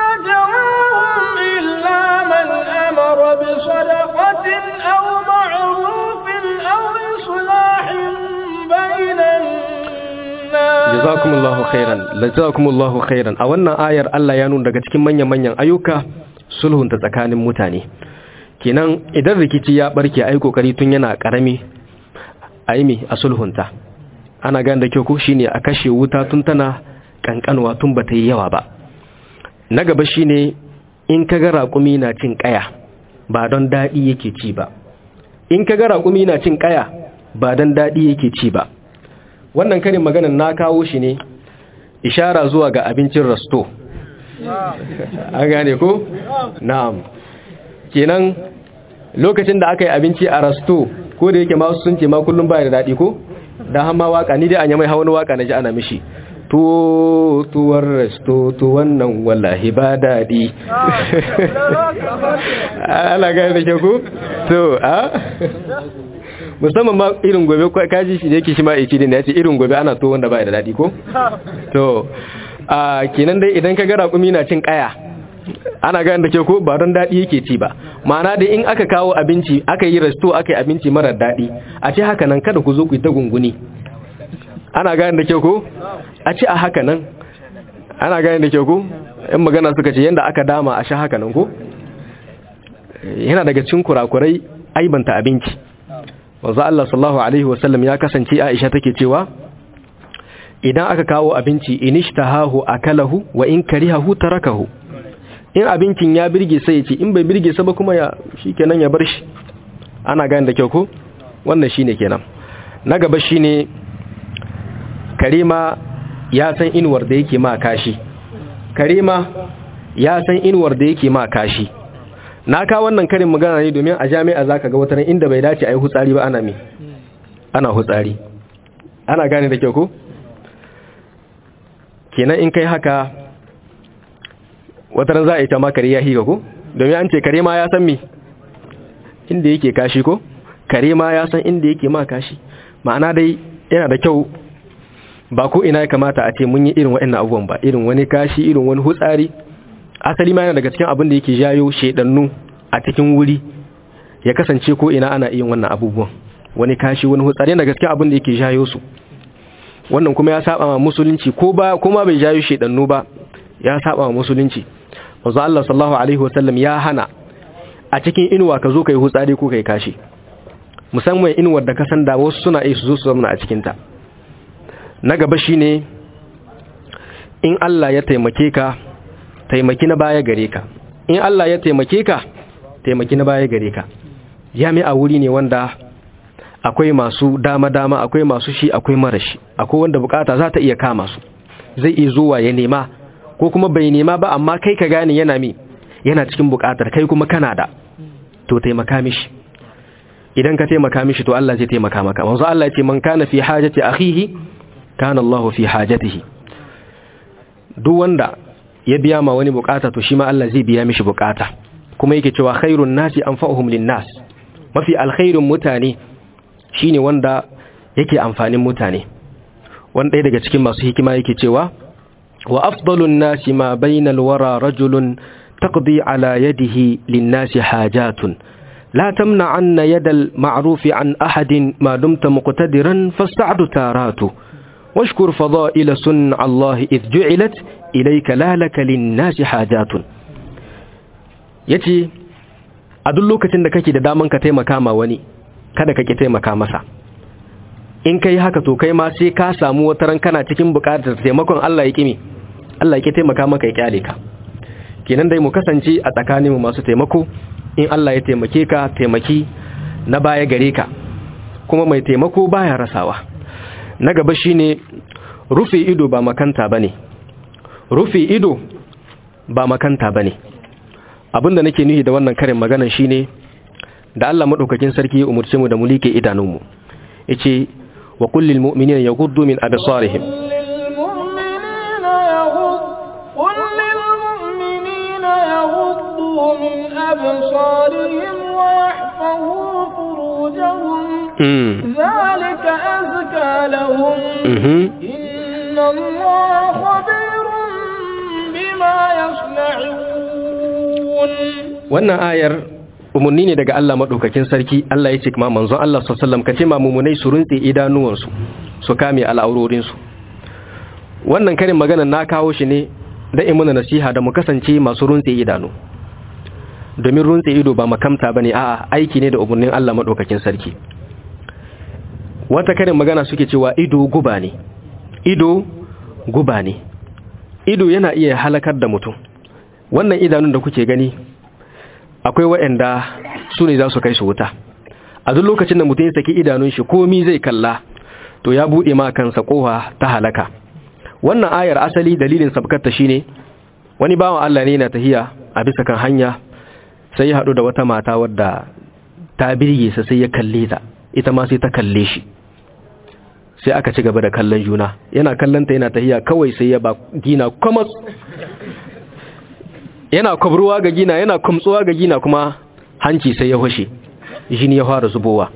[SPEAKER 2] نجواهم إلا من أمر بصدقة أو معروف أو إصلاح بين الناس
[SPEAKER 1] jazakumullahu khairan jazakumullahu khairan a wannan ayar Allah ya nuna daga cikin manyan manyan ayyuka sulhun ta tsakanin mutane kenan idan rikici ya barke ai kokari tun yana karami aimi a sulhunta ana gane da kyau ko shine a kashe wuta tun tana kankanwa tun bata yi yawa ba na gaba shine in ka ga raƙumi na cin ƙaya ba don daɗi yake ci ba in ka ga raƙumi na cin ƙaya ba don daɗi yake ci ba wannan karin maganan na kawo shi ne ishara zuwa ga abincin rasto an gane ko? na'am kenan lokacin da aka yi abinci a rasto ko da yake masu sun ce ma kullum baya da daɗi ko? da hama waka ni dai an yi mai hawan waka na ji ana mishi tuwo tuwar resto to wannan wallahi ba daɗi ana gane da ke ku? to a? musamman ma irin gobe kaji shi da yake shi ma ici da ya ce irin gobe ana to wanda ba da daɗi ko? to a kenan dai idan ka gara kumi na cin kaya ana gane da ke ko ba don daɗi yake ci ba ma'ana da in aka kawo abinci aka yi resto aka yi abinci marar daɗi a ce haka nan kada ku zo ku yi ta gunguni ana gane da ke ko a ce a haka nan ana gane da ke ko in magana suka ce yadda aka dama a sha haka nan ko yana daga cikin kurakurai aibanta abinci wanzu Allah sallallahu alaihi wasallam ya kasance Aisha take cewa idan aka kawo abinci inishtahahu akalahu wa in karihahu tarakahu in abincin ya birge sai ya ce in bai birge sa ba kuma ya shikenan ya bar shi ana gane da kyau ko wannan shine kenan na gaba shine karima ya san inuwar da yake ma kashi karima ya san inuwar da yake ma kashi na ka wannan karin magana ne domin a jami'a zaka ga wata inda bai dace a yi hutsari ba ana me ana hutsari ana gane da kyau ko kenan in kai haka wata za a yi ta makare ya higa ko domin an ce kare ma ya san me inda yake kashi ko kare ma ya san inda yake ma kashi ma'ana dai yana da kyau ba ko ina ya kamata a ce mun yi irin waɗannan abubuwan ba irin wani kashi irin wani hutsari asali ma yana daga cikin abin da yake jayo shedannu a cikin wuri ya kasance ko ina ana yin wannan abubuwan wani kashi wani hutsari yana daga cikin abin da yake jayo su wannan kuma ya saba ma musulunci ko ba kuma bai jayo shedannu ba ya saba ma musulunci manzo Allah sallallahu alaihi wasallam ya hana a cikin inuwa ka zo kai hutsari ko kai kashi musamman inuwar da ka san da wasu suna iya su zo su zama a cikin ta na gaba shine in Allah ya taimake ka taimaki na baya gare ka in Allah ya taimake ka taimaki na baya gare ka jami'a wuri ne wanda akwai masu dama-dama akwai masu shi akwai marashi akwai wanda bukata za ta iya kama su zai iya zuwa ya nema ko kuma bai nema ba amma kai ka gane yana mi yana cikin bukatar kai kuma kana da to taimaka mishi idan ka taimaka mishi to Allah zai taimaka maka manzo Allah ya ce man kana fi hajati akhihi kana Allah fi hajatihi duk wanda ya biya ma wani bukata to shi ma Allah zai biya mishi bukata kuma yake cewa khairun nasi anfa'uhum linnas mafi alkhairun mutane shine wanda yake amfanin mutane wanda daga cikin masu hikima yake cewa wa afdalun nasi ma bainal wara rajulun taqdi ala yadihi linnasi hajatun لا تمنعن يد المعروف عن أحد ما دمت مقتدرا فالسعد تارات واشكر فضائل صنع الله إذ جعلت إليك لا لك للناس حاجات yace a duk lokacin da kake da daman ka taimaka ma wani kada ka ki taimaka masa in kai haka to kai ma sai ka samu wata ran kana cikin bukatar taimakon Allah ya kimi Allah ya ki taimaka maka ya kyale ka kenan dai mu kasance a tsakanin mu masu taimako in Allah ya taimake ka taimaki na baya gare ka kuma mai taimako baya rasawa na gaba shine rufe ido ba makanta bane rufe ido ba makanta bane abinda nake nuhi da wannan karin maganan shine da Allah madaukakin sarki ya umurce mu da mu like idanunmu yace wa kullil mu'minina yaghuddu min absarihim
[SPEAKER 2] من أبصارهم ويحفظوا فروجهم ذلك أزكى لهم إن الله خبير بما يصنعون
[SPEAKER 1] wannan ayar umarni ne daga Allah maɗaukakin sarki Allah ya ce kuma manzon Allah sallallahu ka ce ma mumunai su runtse idanuwansu su kame al'aurorinsu wannan karin magana na kawo shi ne da imuna nasiha da mu kasance masu runtse idanu domin runtse ido ba makamta bane a'a aiki ne da umarnin Allah madaukakin sarki wata karin magana suke cewa ido guba ne ido guba ne ido yana iya halakar da mutum wannan idanun da kuke gani akwai waɗanda su ne za su kai su wuta a duk lokacin da mutum ya saki idanun shi komi zai kalla to ya buɗe ma kansa kowa ta halaka wannan ayar asali dalilin sabkarta shine wani bawan Allah ne yana tahiya a bisa kan hanya sai ya haɗu da wata mata wadda ta birge sa sai ya kalle ta ita ma sai ta kalle shi sai aka ci gaba da kallon juna yana kallonta yana tahiya kawai sai ya ba gina kwamas yana kwabruwa ga gina yana kumtsuwa ga gina kuma hanci sai ya hushe jini ya fara zubowa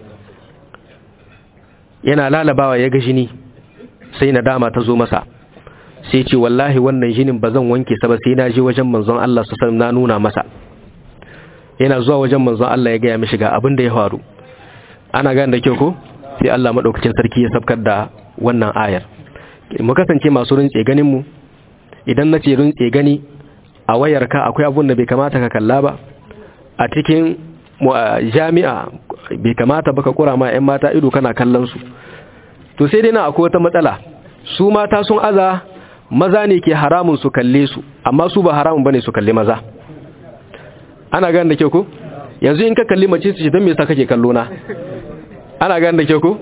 [SPEAKER 1] yana lalabawa ya ga jini sai nadama ta zo masa sai ce wallahi wannan jinin ba zan wanke sa ba sai na je wajen manzon Allah su san na nuna masa yana zuwa wajen manzon Allah ya gaya mishi ga abin da ya faru ana gane da kyau ko sai Allah madaukakin sarki ya sabkar da wannan ayar mu kasance masu rintse ganin mu idan nace rintse gani a wayarka akwai abun da bai kamata ka kalla ba a cikin jami'a bai kamata baka kura ma 'yan mata ido kana kallon su to sai dai na akwai wata matsala su mata sun aza maza ne ke haramun su kalle su amma su ba haramun bane su kalle maza ana gane da kyau ko yanzu in ka kalli mace su ce don me yasa kake kallo na ana gane da kyau ko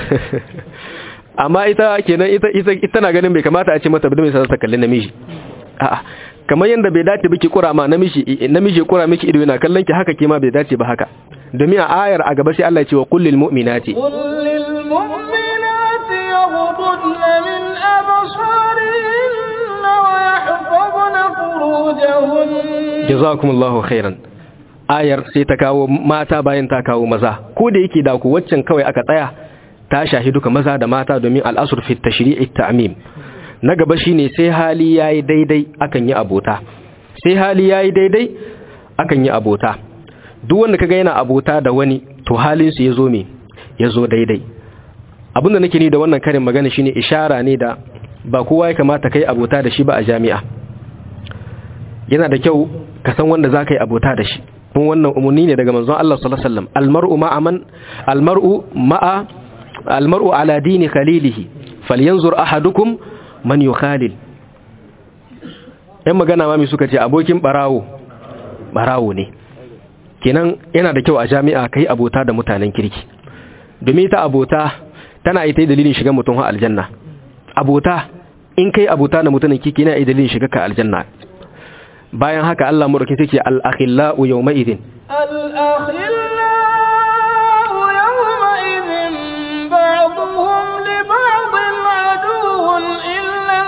[SPEAKER 1] amma ita kenan ita ita na ganin bai kamata a ce mata don me yasa ta kalli namiji a'a kamar yanda bai dace biki kura ma namiji namiji kura miki ido yana kallon ki haka ke ma bai dace ba haka domin a ayar a gaba sai Allah ya ce wa kullil mu'minati
[SPEAKER 2] kullil mu'minati yaghdudna min absarihinna wa yahfazna furujahunna
[SPEAKER 1] jazakumullahu khairan ayar sai ta kawo mata bayan ta kawo maza ko da yake da ku waccan kawai aka tsaya ta shahi duka maza da mata domin al'asr fi tashri'i ta'mim na gaba shine sai hali yayi daidai akan yi abota sai hali yayi daidai akan yi abota duk wanda kaga yana abota da wani to halin su yazo me yazo daidai abinda nake ni da wannan karin magana shine ishara ne da ba kowa ya kamata kai abota da shi ba a jami'a yana da kyau ka san wanda zaka yi abota da shi kun wannan umarni ne daga manzon Allah sallallahu alaihi wasallam almar'u ma'a man almar'u ma'a almar'u ala dini khalilihi falyanzur ahadukum man yukhalil ɗan magana mami suka ce abokin barawo barawo ne kenan yana da kyau a jami'a kai abota da mutanen kirki domin ta abota tana ita dalilin shiga mutum ha aljanna abota in kai abota da mutanen kirki yana dalilin shiga ka aljanna bayan haka Allah mu dauke take al-akhillau yawma idin
[SPEAKER 2] al-akhillau yawma idin ba'dhum li ba'dhin aduwwun illa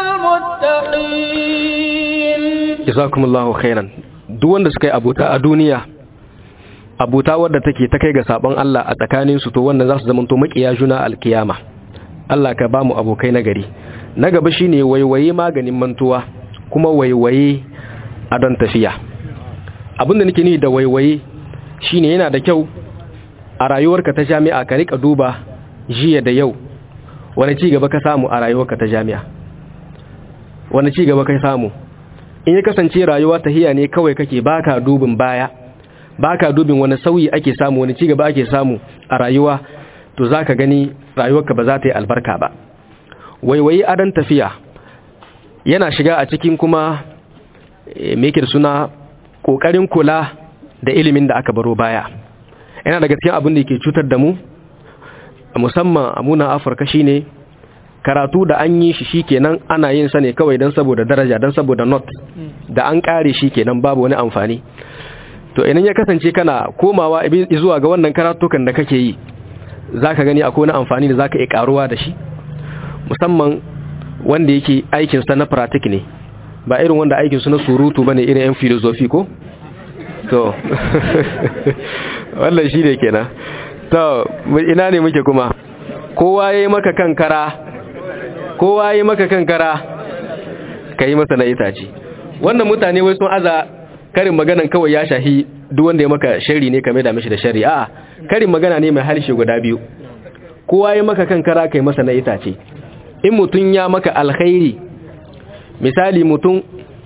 [SPEAKER 2] al-muttaqin
[SPEAKER 1] jazakumullahu khairan duk wanda suka yi abota a duniya abuta wadda take ta kai ga sabon Allah a tsakanin su to wannan za su zama to makiya juna alkiyama Allah ka ba mu abokai na gari na gaba shine waiwaye maganin mantuwa kuma waiwaye a don tafiya abinda nake ni da waiwaye shine yana da kyau a rayuwarka ta jami'a ka rika duba jiya da yau wani ci gaba ka samu a rayuwarka ta jami'a wani ci gaba ka samu in ya kasance rayuwa tahiya ne kawai kake baka dubin baya baka dubin wani sauyi ake samu wani ci gaba ake samu a rayuwa to zaka gani rayuwarka ba za ta yi albarka ba waiwaye adon tafiya yana shiga a cikin kuma mekir suna ƙoƙarin kula da ilimin da aka baro baya yana daga cikin abin da ke cutar da mu musamman a muna afirka shine karatu da an yi shi shikenan ana yin sa ne kawai don saboda daraja don saboda not da an kare shi kenan babu wani amfani to idan ya kasance kana komawa zuwa ga wannan karatukan da kake yi zaka gani akwai wani amfani da zaka iya karuwa da shi musamman wanda yake aikinsa na pratik ne ba irin wanda aikinsu na surutu bane irin yan filosofi ko to wannan shi ne kenan to ina ne muke kuma kowa ya yi maka kankara kowa ya yi maka kankara ka yi masa na itace wannan mutane wai sun aza karin maganan kawai ya shahi duk wanda ya maka shari ne kame da mishi da shari a karin magana ne mai harshe guda biyu kowa ya maka kankara ka yi masa na itace in mutum ya maka alkhairi misali mutum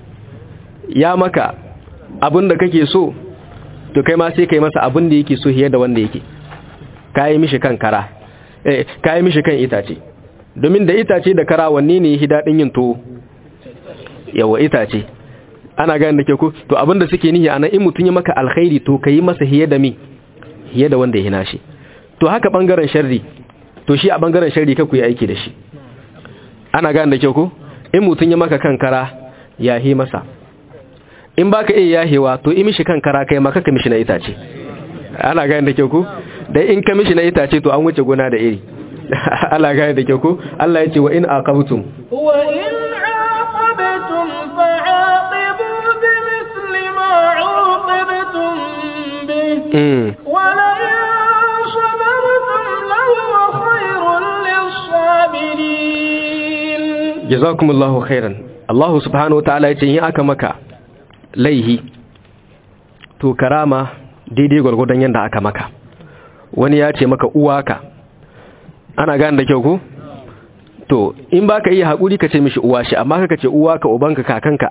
[SPEAKER 1] ya maka abin da kake so to kai ma sai kai masa abin da yake so fiye da wanda yake kayi mishi kan kara eh kayi mishi kan itace domin da itace da kara wanne ne yake dadin yin to yawa itace ana gane da ke ko to abinda suke nihi anan in mutun ya maka alkhairi to kai masa hiye da mi hiye da wanda ya hina shi to haka bangaren sharri to shi a bangaren sharri ka ku yi aiki da shi ana gane da ke ko in mutun ya maka kankara ya hi masa in baka iya yahewa to in mishi kankara kai maka ka mishi na itace ana gane da ke ko dai in ka mishi na itace to an wuce gona da iri Allah gane da ke ko Allah ya ce wa in aqabtum
[SPEAKER 2] wa in aqabtum fa'aqibu bimithli ma 'uqibtum bih wa la in sabartum lahu khayrun lis-sabirin
[SPEAKER 1] jazakumullahu khairan Allah subhanahu wa ta'ala ya ce in aka maka laihi to karama daidai gwargwadon yanda aka maka wani ya ce maka uwaka ana gane da kyau ko to in baka iya haƙuri ka ce mishi uwa shi amma ka ce uwa ka ubanka kakanka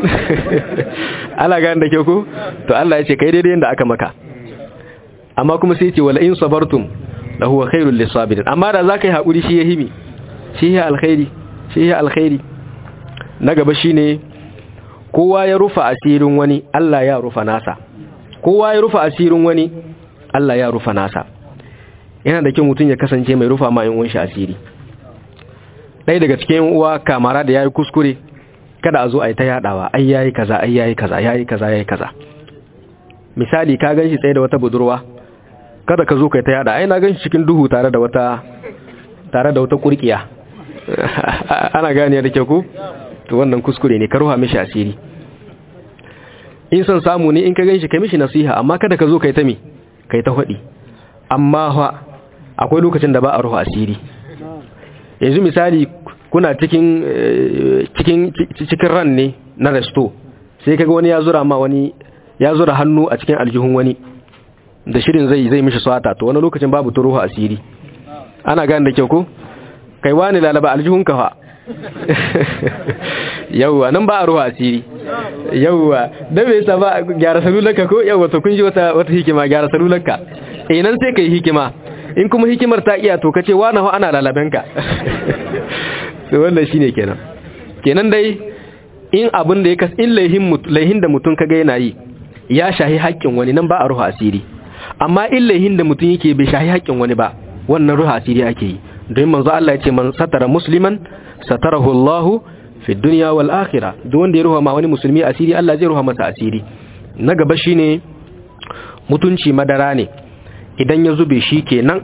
[SPEAKER 1] ana gane da kyau ko to Allah ya ce kai daidai yanda aka maka amma kuma sai ce wala in sabartum la huwa khairul lisabirin amma da zaka yi haƙuri shi ya himi shi ya alkhairi shi ya alkhairi na gaba shine kowa ya rufa asirin wani Allah ya rufa nasa kowa ya rufa asirin wani Allah ya rufa nasa yana da kyau mutum ya kasance mai rufa ma yan shi asiri ɗaya daga cikin uwa kamara da yayi kuskure kada a zo a yi ta yadawa ai yayi kaza ai yayi kaza yayi kaza yayi kaza misali ka ganshi tsaye da wata budurwa kada ka zo kai ta yada ai na ganshi cikin duhu tare da wata tare da wata kurkiya ana gane da kyau ko to wannan kuskure ne ka ruha mishi asiri in son samu ne in ka ganshi kai mishi nasiha amma kada ka zo kai ta mi kai ta hudi amma fa akwai lokacin da ba a ruha asiri yanzu misali kuna cikin cikin cikin ran ne na resto sai kaga wani ya zura ma wani ya zura hannu a cikin aljihun wani da shirin zai zai mishi swata to wani lokacin babu ta ruha asiri ana gane da kyau ko kai wani lalaba aljihun ka fa yawwa nan ba a ruwa asiri yawwa da bai sa ba gyara salularka ko yawwa to kun ji wata wata hikima gyara salularka eh nan sai kai hikima in kuma hikimar ta iya to kace wani ho ana lalabenka to wannan shine kenan kenan dai in abin da ya kas in laihin laihin da mutun kaga yana yi ya shahi haƙƙin wani nan ba a ruwa asiri amma in laihin da mutun yake bai shahi haƙƙin wani ba wannan ruwa asiri ake yi don manzo Allah ya ce man satara musliman satarahu Allah fi dunya wal akhirah duk wanda ya ruha ma wani musulmi asiri Allah zai ruha masa asiri na gaba shine mutunci madara ne idan ya zube shi kenan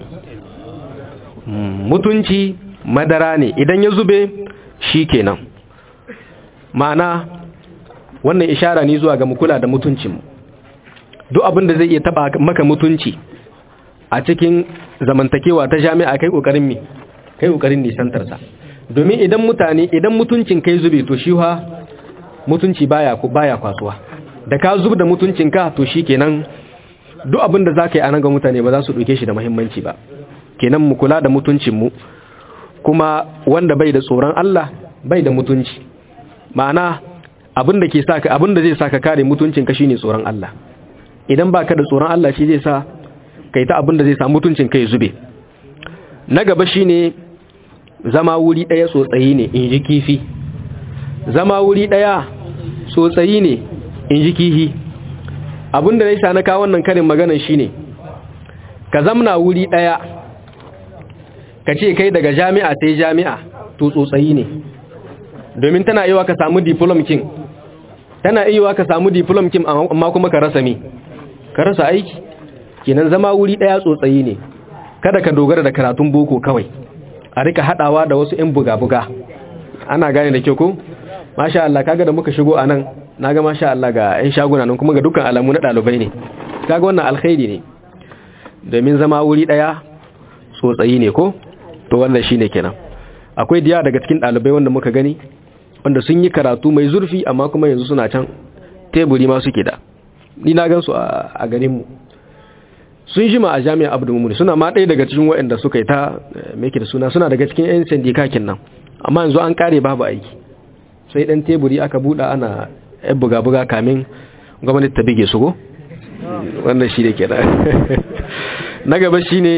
[SPEAKER 1] mutunci madara ne idan ya zube shi kenan ma'ana wannan ishara ne zuwa ga mukula da mutuncinmu duk abin da zai iya taba maka mutunci a cikin zamantakewa ta jami'a kai kokarin mi kai kokarin nisantar sa domin idan mutane idan mutuncin kai zube to shi ha mutunci baya baya kwasuwa da ka zub da mutuncin ka to shikenan duk abin da zaka yi anan ga mutane ba za su dauke shi da muhimmanci ba kenan mu kula da mutuncin mu kuma wanda bai da tsoron Allah bai da mutunci ma'ana abin da ke saka abin da zai saka kare mutuncin ka shine tsoron Allah idan baka da tsoron Allah shi zai sa kai ta abin da zai sa mutuncin kai zube na gaba shine zama wuri daya tsotsayi ne in ji kifi zama wuri daya tsotsayi ne in ji kifi abin da zai sa na kawo wannan karin maganar shine ka zamna wuri daya ka ce kai daga jami'a sai jami'a to tsotsayi ne domin tana yiwa ka samu diplom kin tana yiwa ka samu diplom kin amma kuma ka rasa me ka rasa aiki kenan zama wuri daya tsotsayi ne kada ka dogara da karatun boko kawai a rika hadawa da wasu yan buga-buga ana gane da kyau ko masha Allah kaga da muka shigo anan naga masha Allah ga yan shaguna nan kuma ga dukkan alamu na dalibai ne kaga wannan alkhairi ne domin zama wuri daya tsotsayi ne ko to wannan shine kenan akwai diya daga cikin dalibai wanda muka gani wanda sun yi karatu mai zurfi amma kuma yanzu suna can teburi ma suke da ni na gan su a garin mu sun jima a jami'a abu mumuni suna ma ɗaya daga cikin waɗanda suka yi ta meke da suna suna daga cikin 'yan sandikakin nan amma yanzu an kare babu aiki sai ɗan teburi aka buɗa ana yan buga-buga kamin gwamnati ta bige su go wannan shi ne ke da na gaba shi ne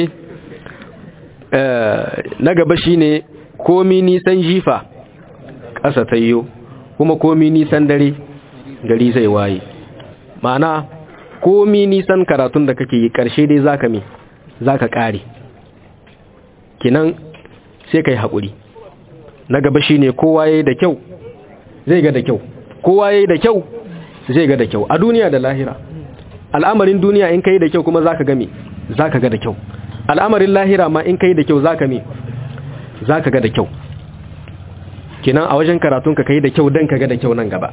[SPEAKER 1] na gaba shi ne komi nisan jifa ƙasa ta yiwu kuma komi nisan dare gari zai waye ma'ana komi nisan karatun da kake yi karshe dai zaka mi zaka kare kinan sai kai haƙuri na gaba shine kowa yayi da kyau zai ga da kyau kowa yayi da kyau zai ga da kyau a duniya da lahira al'amarin duniya in kai da kyau kuma zaka ga me zaka ga da kyau al'amarin lahira ma in kai da kyau zaka me zaka ga da kyau kinan a wajen karatun ka kai da kyau dan ka ga da kyau nan gaba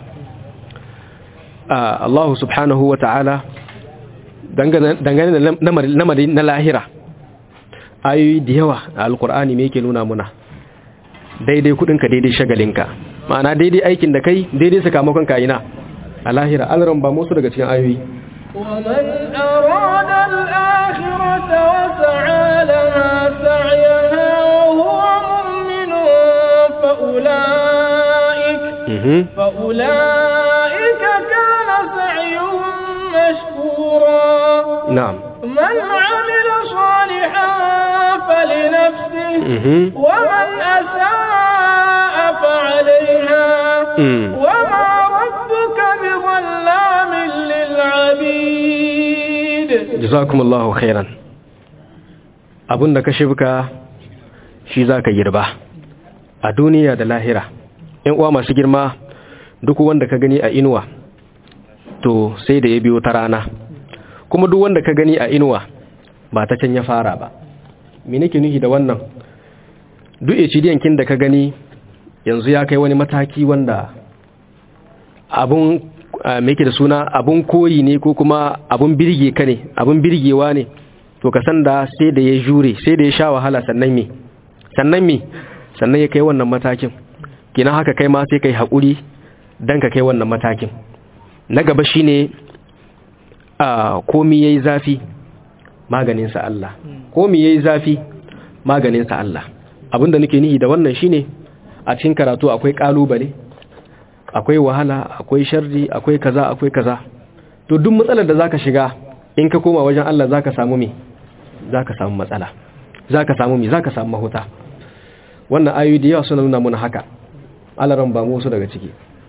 [SPEAKER 1] Allah subhanahu wa ta'ala dangane da lamarin na lahira ayoyi da yawa a alkur'ani me yake nuna muna daidai kudinka daidai shagalinka ma'ana daidai aikin da kai daidai sakamakon kayina a lahira alran ba musu daga cikin ayoyi
[SPEAKER 2] ومن أراد الآخرة وسعى لها سعيها وهو مؤمن فأولئك فأولئك كان سعيهم مشكورا
[SPEAKER 1] نعم
[SPEAKER 2] من عمل صالحا فلنفسه ومن أساء فعليها وما ربك بظلام للعبيد
[SPEAKER 1] جزاكم الله خيرا abun da ka shibka shi za ka girba a duniya da lahira ‘yan uwa masu girma duk wanda ka gani a inuwa to sai da ya biyo ta rana kuma duk wanda ka gani a inuwa ba ta can ya fara ba me nake nuhi da wannan duk kin da ka gani yanzu ya kai wani mataki wanda abun meke da suna abun koyi ne ko kuma abun birge ka ne abun birgewa ne to ka san da sai da ya jure sai da ya sha wahala sannan me sannan me sannan ya kai wannan matakin kina haka kai ma sai kai haƙuri dan ka kai wannan matakin na gaba shine a komi yayi zafi maganin sa Allah komi yayi zafi maganin sa Allah abinda nake nihi da wannan shine a cikin karatu akwai kalubale akwai wahala akwai sharri akwai kaza akwai kaza to duk matsalar da zaka shiga in ka koma wajen Allah zaka samu me zaka samu matsala zaka samu me zaka samu mahuta wannan ayoyi da yawa suna nuna mana haka alaran ba mu su daga ciki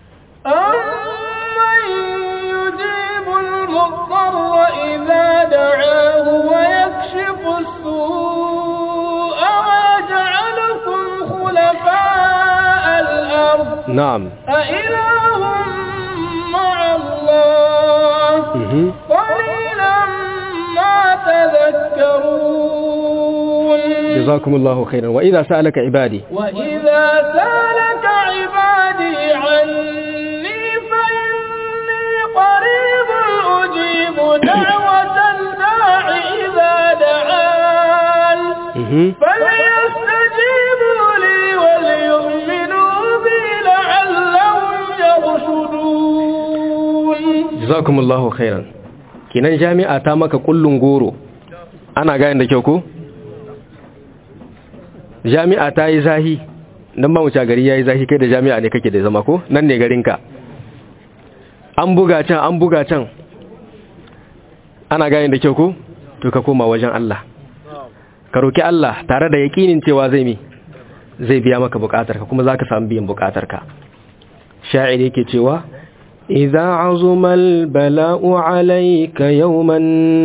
[SPEAKER 2] أمن يجيب المضطر إذا دعاه ويكشف السوء ويجعلكم خلفاء الأرض
[SPEAKER 1] na'am
[SPEAKER 2] أإله مع الله
[SPEAKER 1] mhm
[SPEAKER 2] قليلا ما تذكرون
[SPEAKER 1] jazakumullahu khairan wa idza sa'alaka ibadi
[SPEAKER 2] وإذا سالك عبادي عني فإني قريب أجيب دعوة الداع إذا دعان
[SPEAKER 1] mhm
[SPEAKER 2] فليستجيبوا لي وليؤمنوا بي لعلهم يرشدون
[SPEAKER 1] jazakumullahu khairan kinan jami'a ta maka kullun goro ana gayin da kyau ko jami'a ta yi zahi nan ba mu ci gari yayi zahi kai da jami'a ne kake da zama ko nan ne garinka an buga can an buga can ana gayin da kyau ko to ka koma wajen Allah ka roki Allah tare da yakinin cewa zai mi zai biya maka bukatarka kuma zaka samu biyan bukatarka sha'ir yake cewa إذا عظم البلاء عليك يوما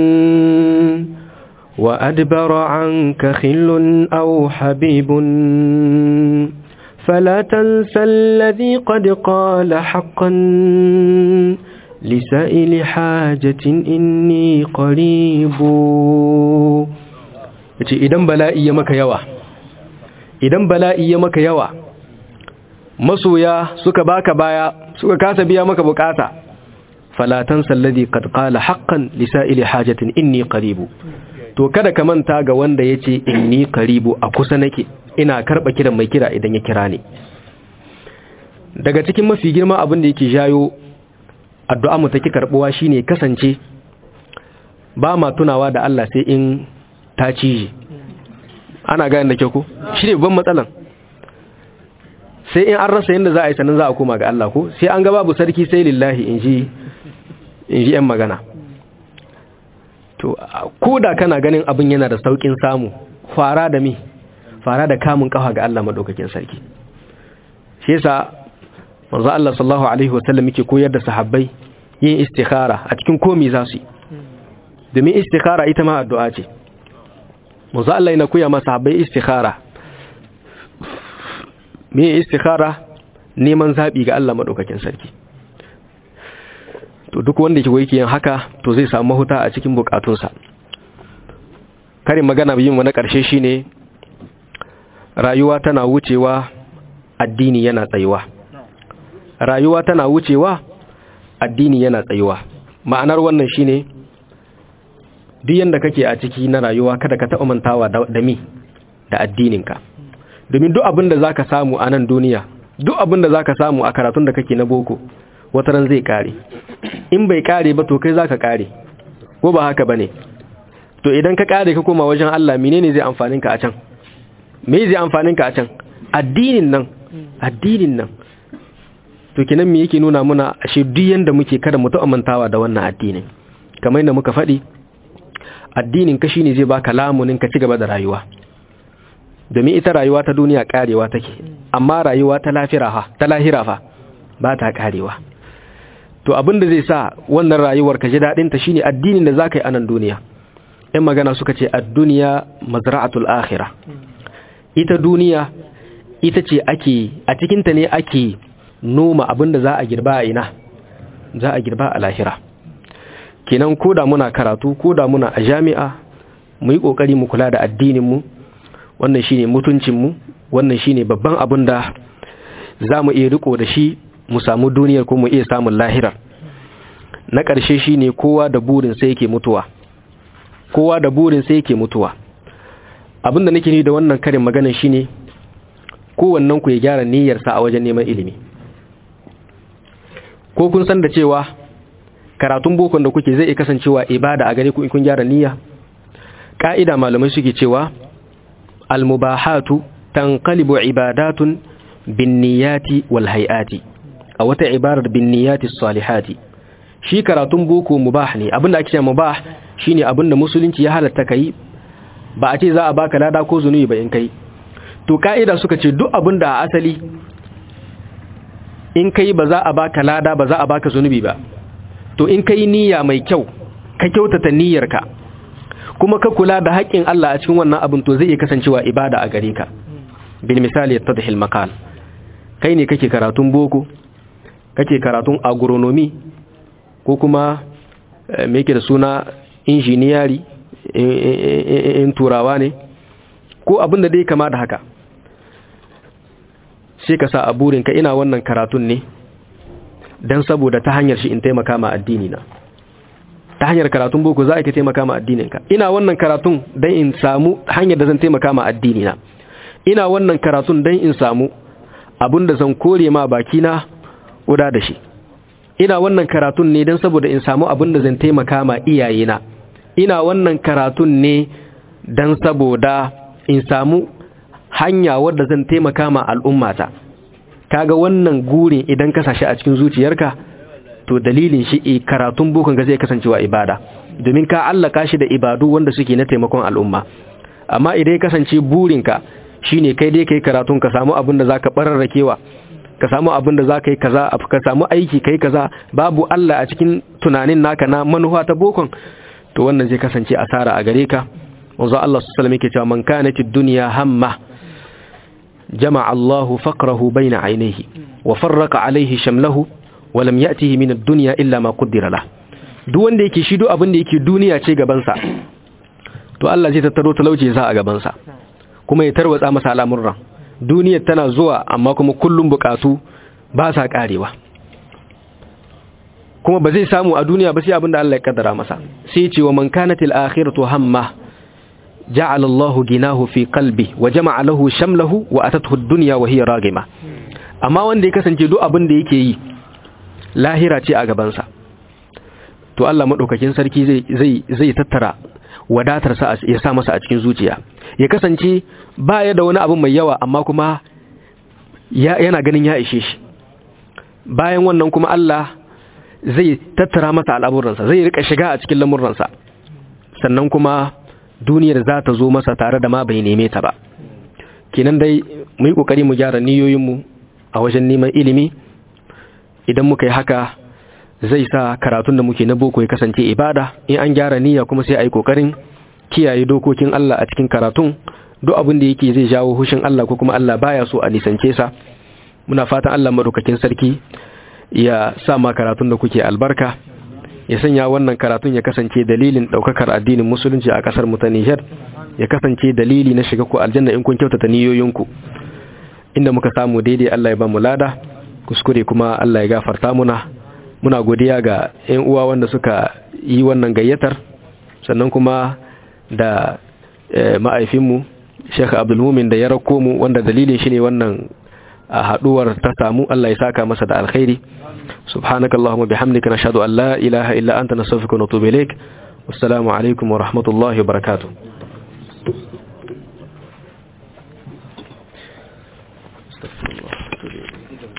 [SPEAKER 1] وأدبر عنك خل أو حبيب فلا تنسى الذي قد قال حقا لسائل حاجة إني قريب yace idan bala'i ya maka yawa idan bala'i ya maka yawa masoya suka baka baya suka kasa biya maka bukata falatan salladi qad qala haqqan lisa'ili hajatin inni qaribu to kada ka manta ga wanda yace inni qaribu a kusa nake ina karba kiran mai kira idan ya kira ni daga cikin mafi girma abin da yake jayo addu'a mu take karbuwa shine kasance ba ma tunawa da Allah sai in ta cije ana ga da ke ku shi ne ban matsalan sai in an rasa yadda za a yi sannan za a koma ga Allah ko sai an ga babu sarki sai lillahi in ji ‘yan magana to ko da kana ganin abin yana da saukin samu fara da mi fara da kamun kafa ga Allah maɗaukakin sarki shi yasa manzo Allah sallallahu alaihi wasallam yake koyar da sahabbai yin istikhara a cikin komai za su yi domin istikhara ita ma addu'a ce manzo Allah yana koya masa sahabbai istikhara me istikhara neman zabi ga Allah madaukakin sarki to duk wanda yake yin haka to zai samu mahuta a cikin bukatunsa karin magana yin mu na ƙarshe shine rayuwa tana wucewa addini yana tsayuwa rayuwa tana wucewa addini yana tsayuwa ma'anar wannan shine duk yanda kake a ciki na rayuwa kada ka taɓa mantawa da mi da addininka domin duk abin da zaka samu a nan duniya duk abin da zaka samu a karatun da kake na boko wata ran zai kare in bai kare ba to kai zaka kare ko ba haka bane to idan ka kare ka koma wajen Allah menene zai amfanin ka a can me zai amfanin ka a can addinin nan addinin nan to kinan me yake nuna muna ashe duk yanda muke kada mu ta'amantawa da wannan addinin kamar yadda muka faɗi addinin ka shine zai baka lamunin ka ci gaba da rayuwa domin ita rayuwa ta duniya karewa take amma rayuwa ta lafira fa ta lahira fa ba ta karewa to abin da zai sa wannan rayuwar ka ji dadin ta shine addinin da zaka yi a nan duniya ɗan magana suka ce ad-dunya mazra'atul akhirah ita duniya ita ce ake a cikin ta ne ake noma abin da za a girba a ina za a girba a lahira kenan koda muna karatu koda muna a jami'a mu yi kokari mu kula da addinin mu wannan shine mutuncin mu wannan shine babban abin da za mu iya riko da shi mu samu duniyar ko mu iya samun lahirar na ƙarshe shine kowa da burin sai yake mutuwa kowa da burin sai yake mutuwa abin da nake ni da wannan karin maganar shine kowannen ku ya gyara niyyarsa a wajen neman ilimi ko kun san da cewa karatun bokon da kuke zai iya kasancewa ibada a gare ku in kun gyara niyya ka'ida malamai suke cewa almubahatu tanqalibu ibadatun binniyati wal hayati a wata ibarar binniyati salihati shi karatun boko mubah ne abinda ake cewa mubah shine abinda musulunci ya halatta kai ba a ce za a baka lada ko zunubi ba in kai to ka'ida suka ce duk abinda a asali in kai ba za a baka lada ba za a baka zunubi ba to in kai niyya mai kyau ka kyautata niyyarka kuma ka kula da haƙƙin Allah a cikin wannan abin to zai iya kasancewa ibada a gare ka bil misali yattadhil maqal kai ne kake karatun boko kake karatun agronomy ko kuma me yake da suna injiniyari in turawa ne ko abin da dai kama da haka sai ka sa a burinka ina wannan karatun ne don saboda ta hanyar shi in taimaka ma addini na ta hanyar karatun boko za a ka taimaka ma addininka ina wannan karatun don in samu hanyar da zan taimaka ma addini na ina wannan karatun don in samu abin da zan kore ma baki na uda da shi ina wannan karatun ne don saboda in samu abin da zan taimaka ma iyayena ina wannan karatun ne don saboda in samu hanya wadda zan taimaka ma al'ummata kaga wannan gurin idan ka sashi a cikin zuciyarka to dalilin shi e karatun bukun ga zai kasancewa ibada domin ka allaka shi da ibadu wanda suke na taimakon al'umma amma idan ya kasance burinka shine kai dai kai karatun ka samu abin da zaka bararrakewa ka samu abin da zaka yi kaza ka samu aiki kai kaza babu Allah a cikin tunanin naka na manufa ta bokon to wannan zai kasance asara a gare ka wanzu Allah su salame ke cewa man kanatid dunya hamma jama'a Allahu faqrahu bayna ainihi wa farraqa alaihi shamlahu wa lam ya'tihi min ad-dunya illa ma qaddara la duk wanda yake shi duk abin da yake duniya ce gaban sa to Allah zai tattaro talauci sa a gaban sa kuma ya tarwatsa masa al'amuran duniyar tana zuwa amma kuma kullum bukatu ba sa karewa kuma ba zai samu a duniya ba sai abinda Allah ya kaddara masa sai ce wa man kanatil akhiratu hamma ja'ala Allah ginahu fi qalbi wa jama'a lahu shamlahu wa atathu ad-dunya wa hiya ragima amma wanda ya kasance duk abin da yake yi lahira ce a gaban sa to Allah madaukakin sarki zai zai zai tattara wadatar sa ya sa masa a cikin zuciya ya kasance baya da wani abu mai yawa amma kuma yana ganin ya ishe shi bayan wannan kuma Allah zai tattara masa al'amuransa zai rika shiga a cikin lamuransa sannan kuma duniyar za ta zo masa tare da ma bai neme ta ba kinan dai mu yi kokari mu gyara niyoyinmu a wajen neman ilimi idan muka yi haka zai sa karatun da muke na boko ya kasance ibada in an gyara niyya kuma sai a yi kokarin kiyaye dokokin Allah a cikin karatun duk abin da yake zai jawo hushin Allah ko kuma Allah baya so a nisance sa muna fatan Allah madaukakin sarki ya sa ma karatun da kuke albarka ya sanya wannan karatun ya kasance dalilin daukakar addinin musulunci a kasar mu ta Niger ya kasance dalili na shiga ku aljanna in kun kyautata niyoyinku inda muka samu daidai Allah ya ba mu lada kuskure kuma Allah ya gafarta muna muna godiya ga ƴan uwa wanda suka yi wannan gayyatar sannan kuma da ma'aifinmu Sheikh Abdul Mumin da ya rako mu wanda dalilin shi ne wannan haduwar ta samu Allah ya saka masa da alkhairi subhanakallahumma bihamdika nashhadu an la ilaha illa anta nastaghfiruka wa natubu ilaik wassalamu alaikum wa rahmatullahi wa barakatuh استغفر الله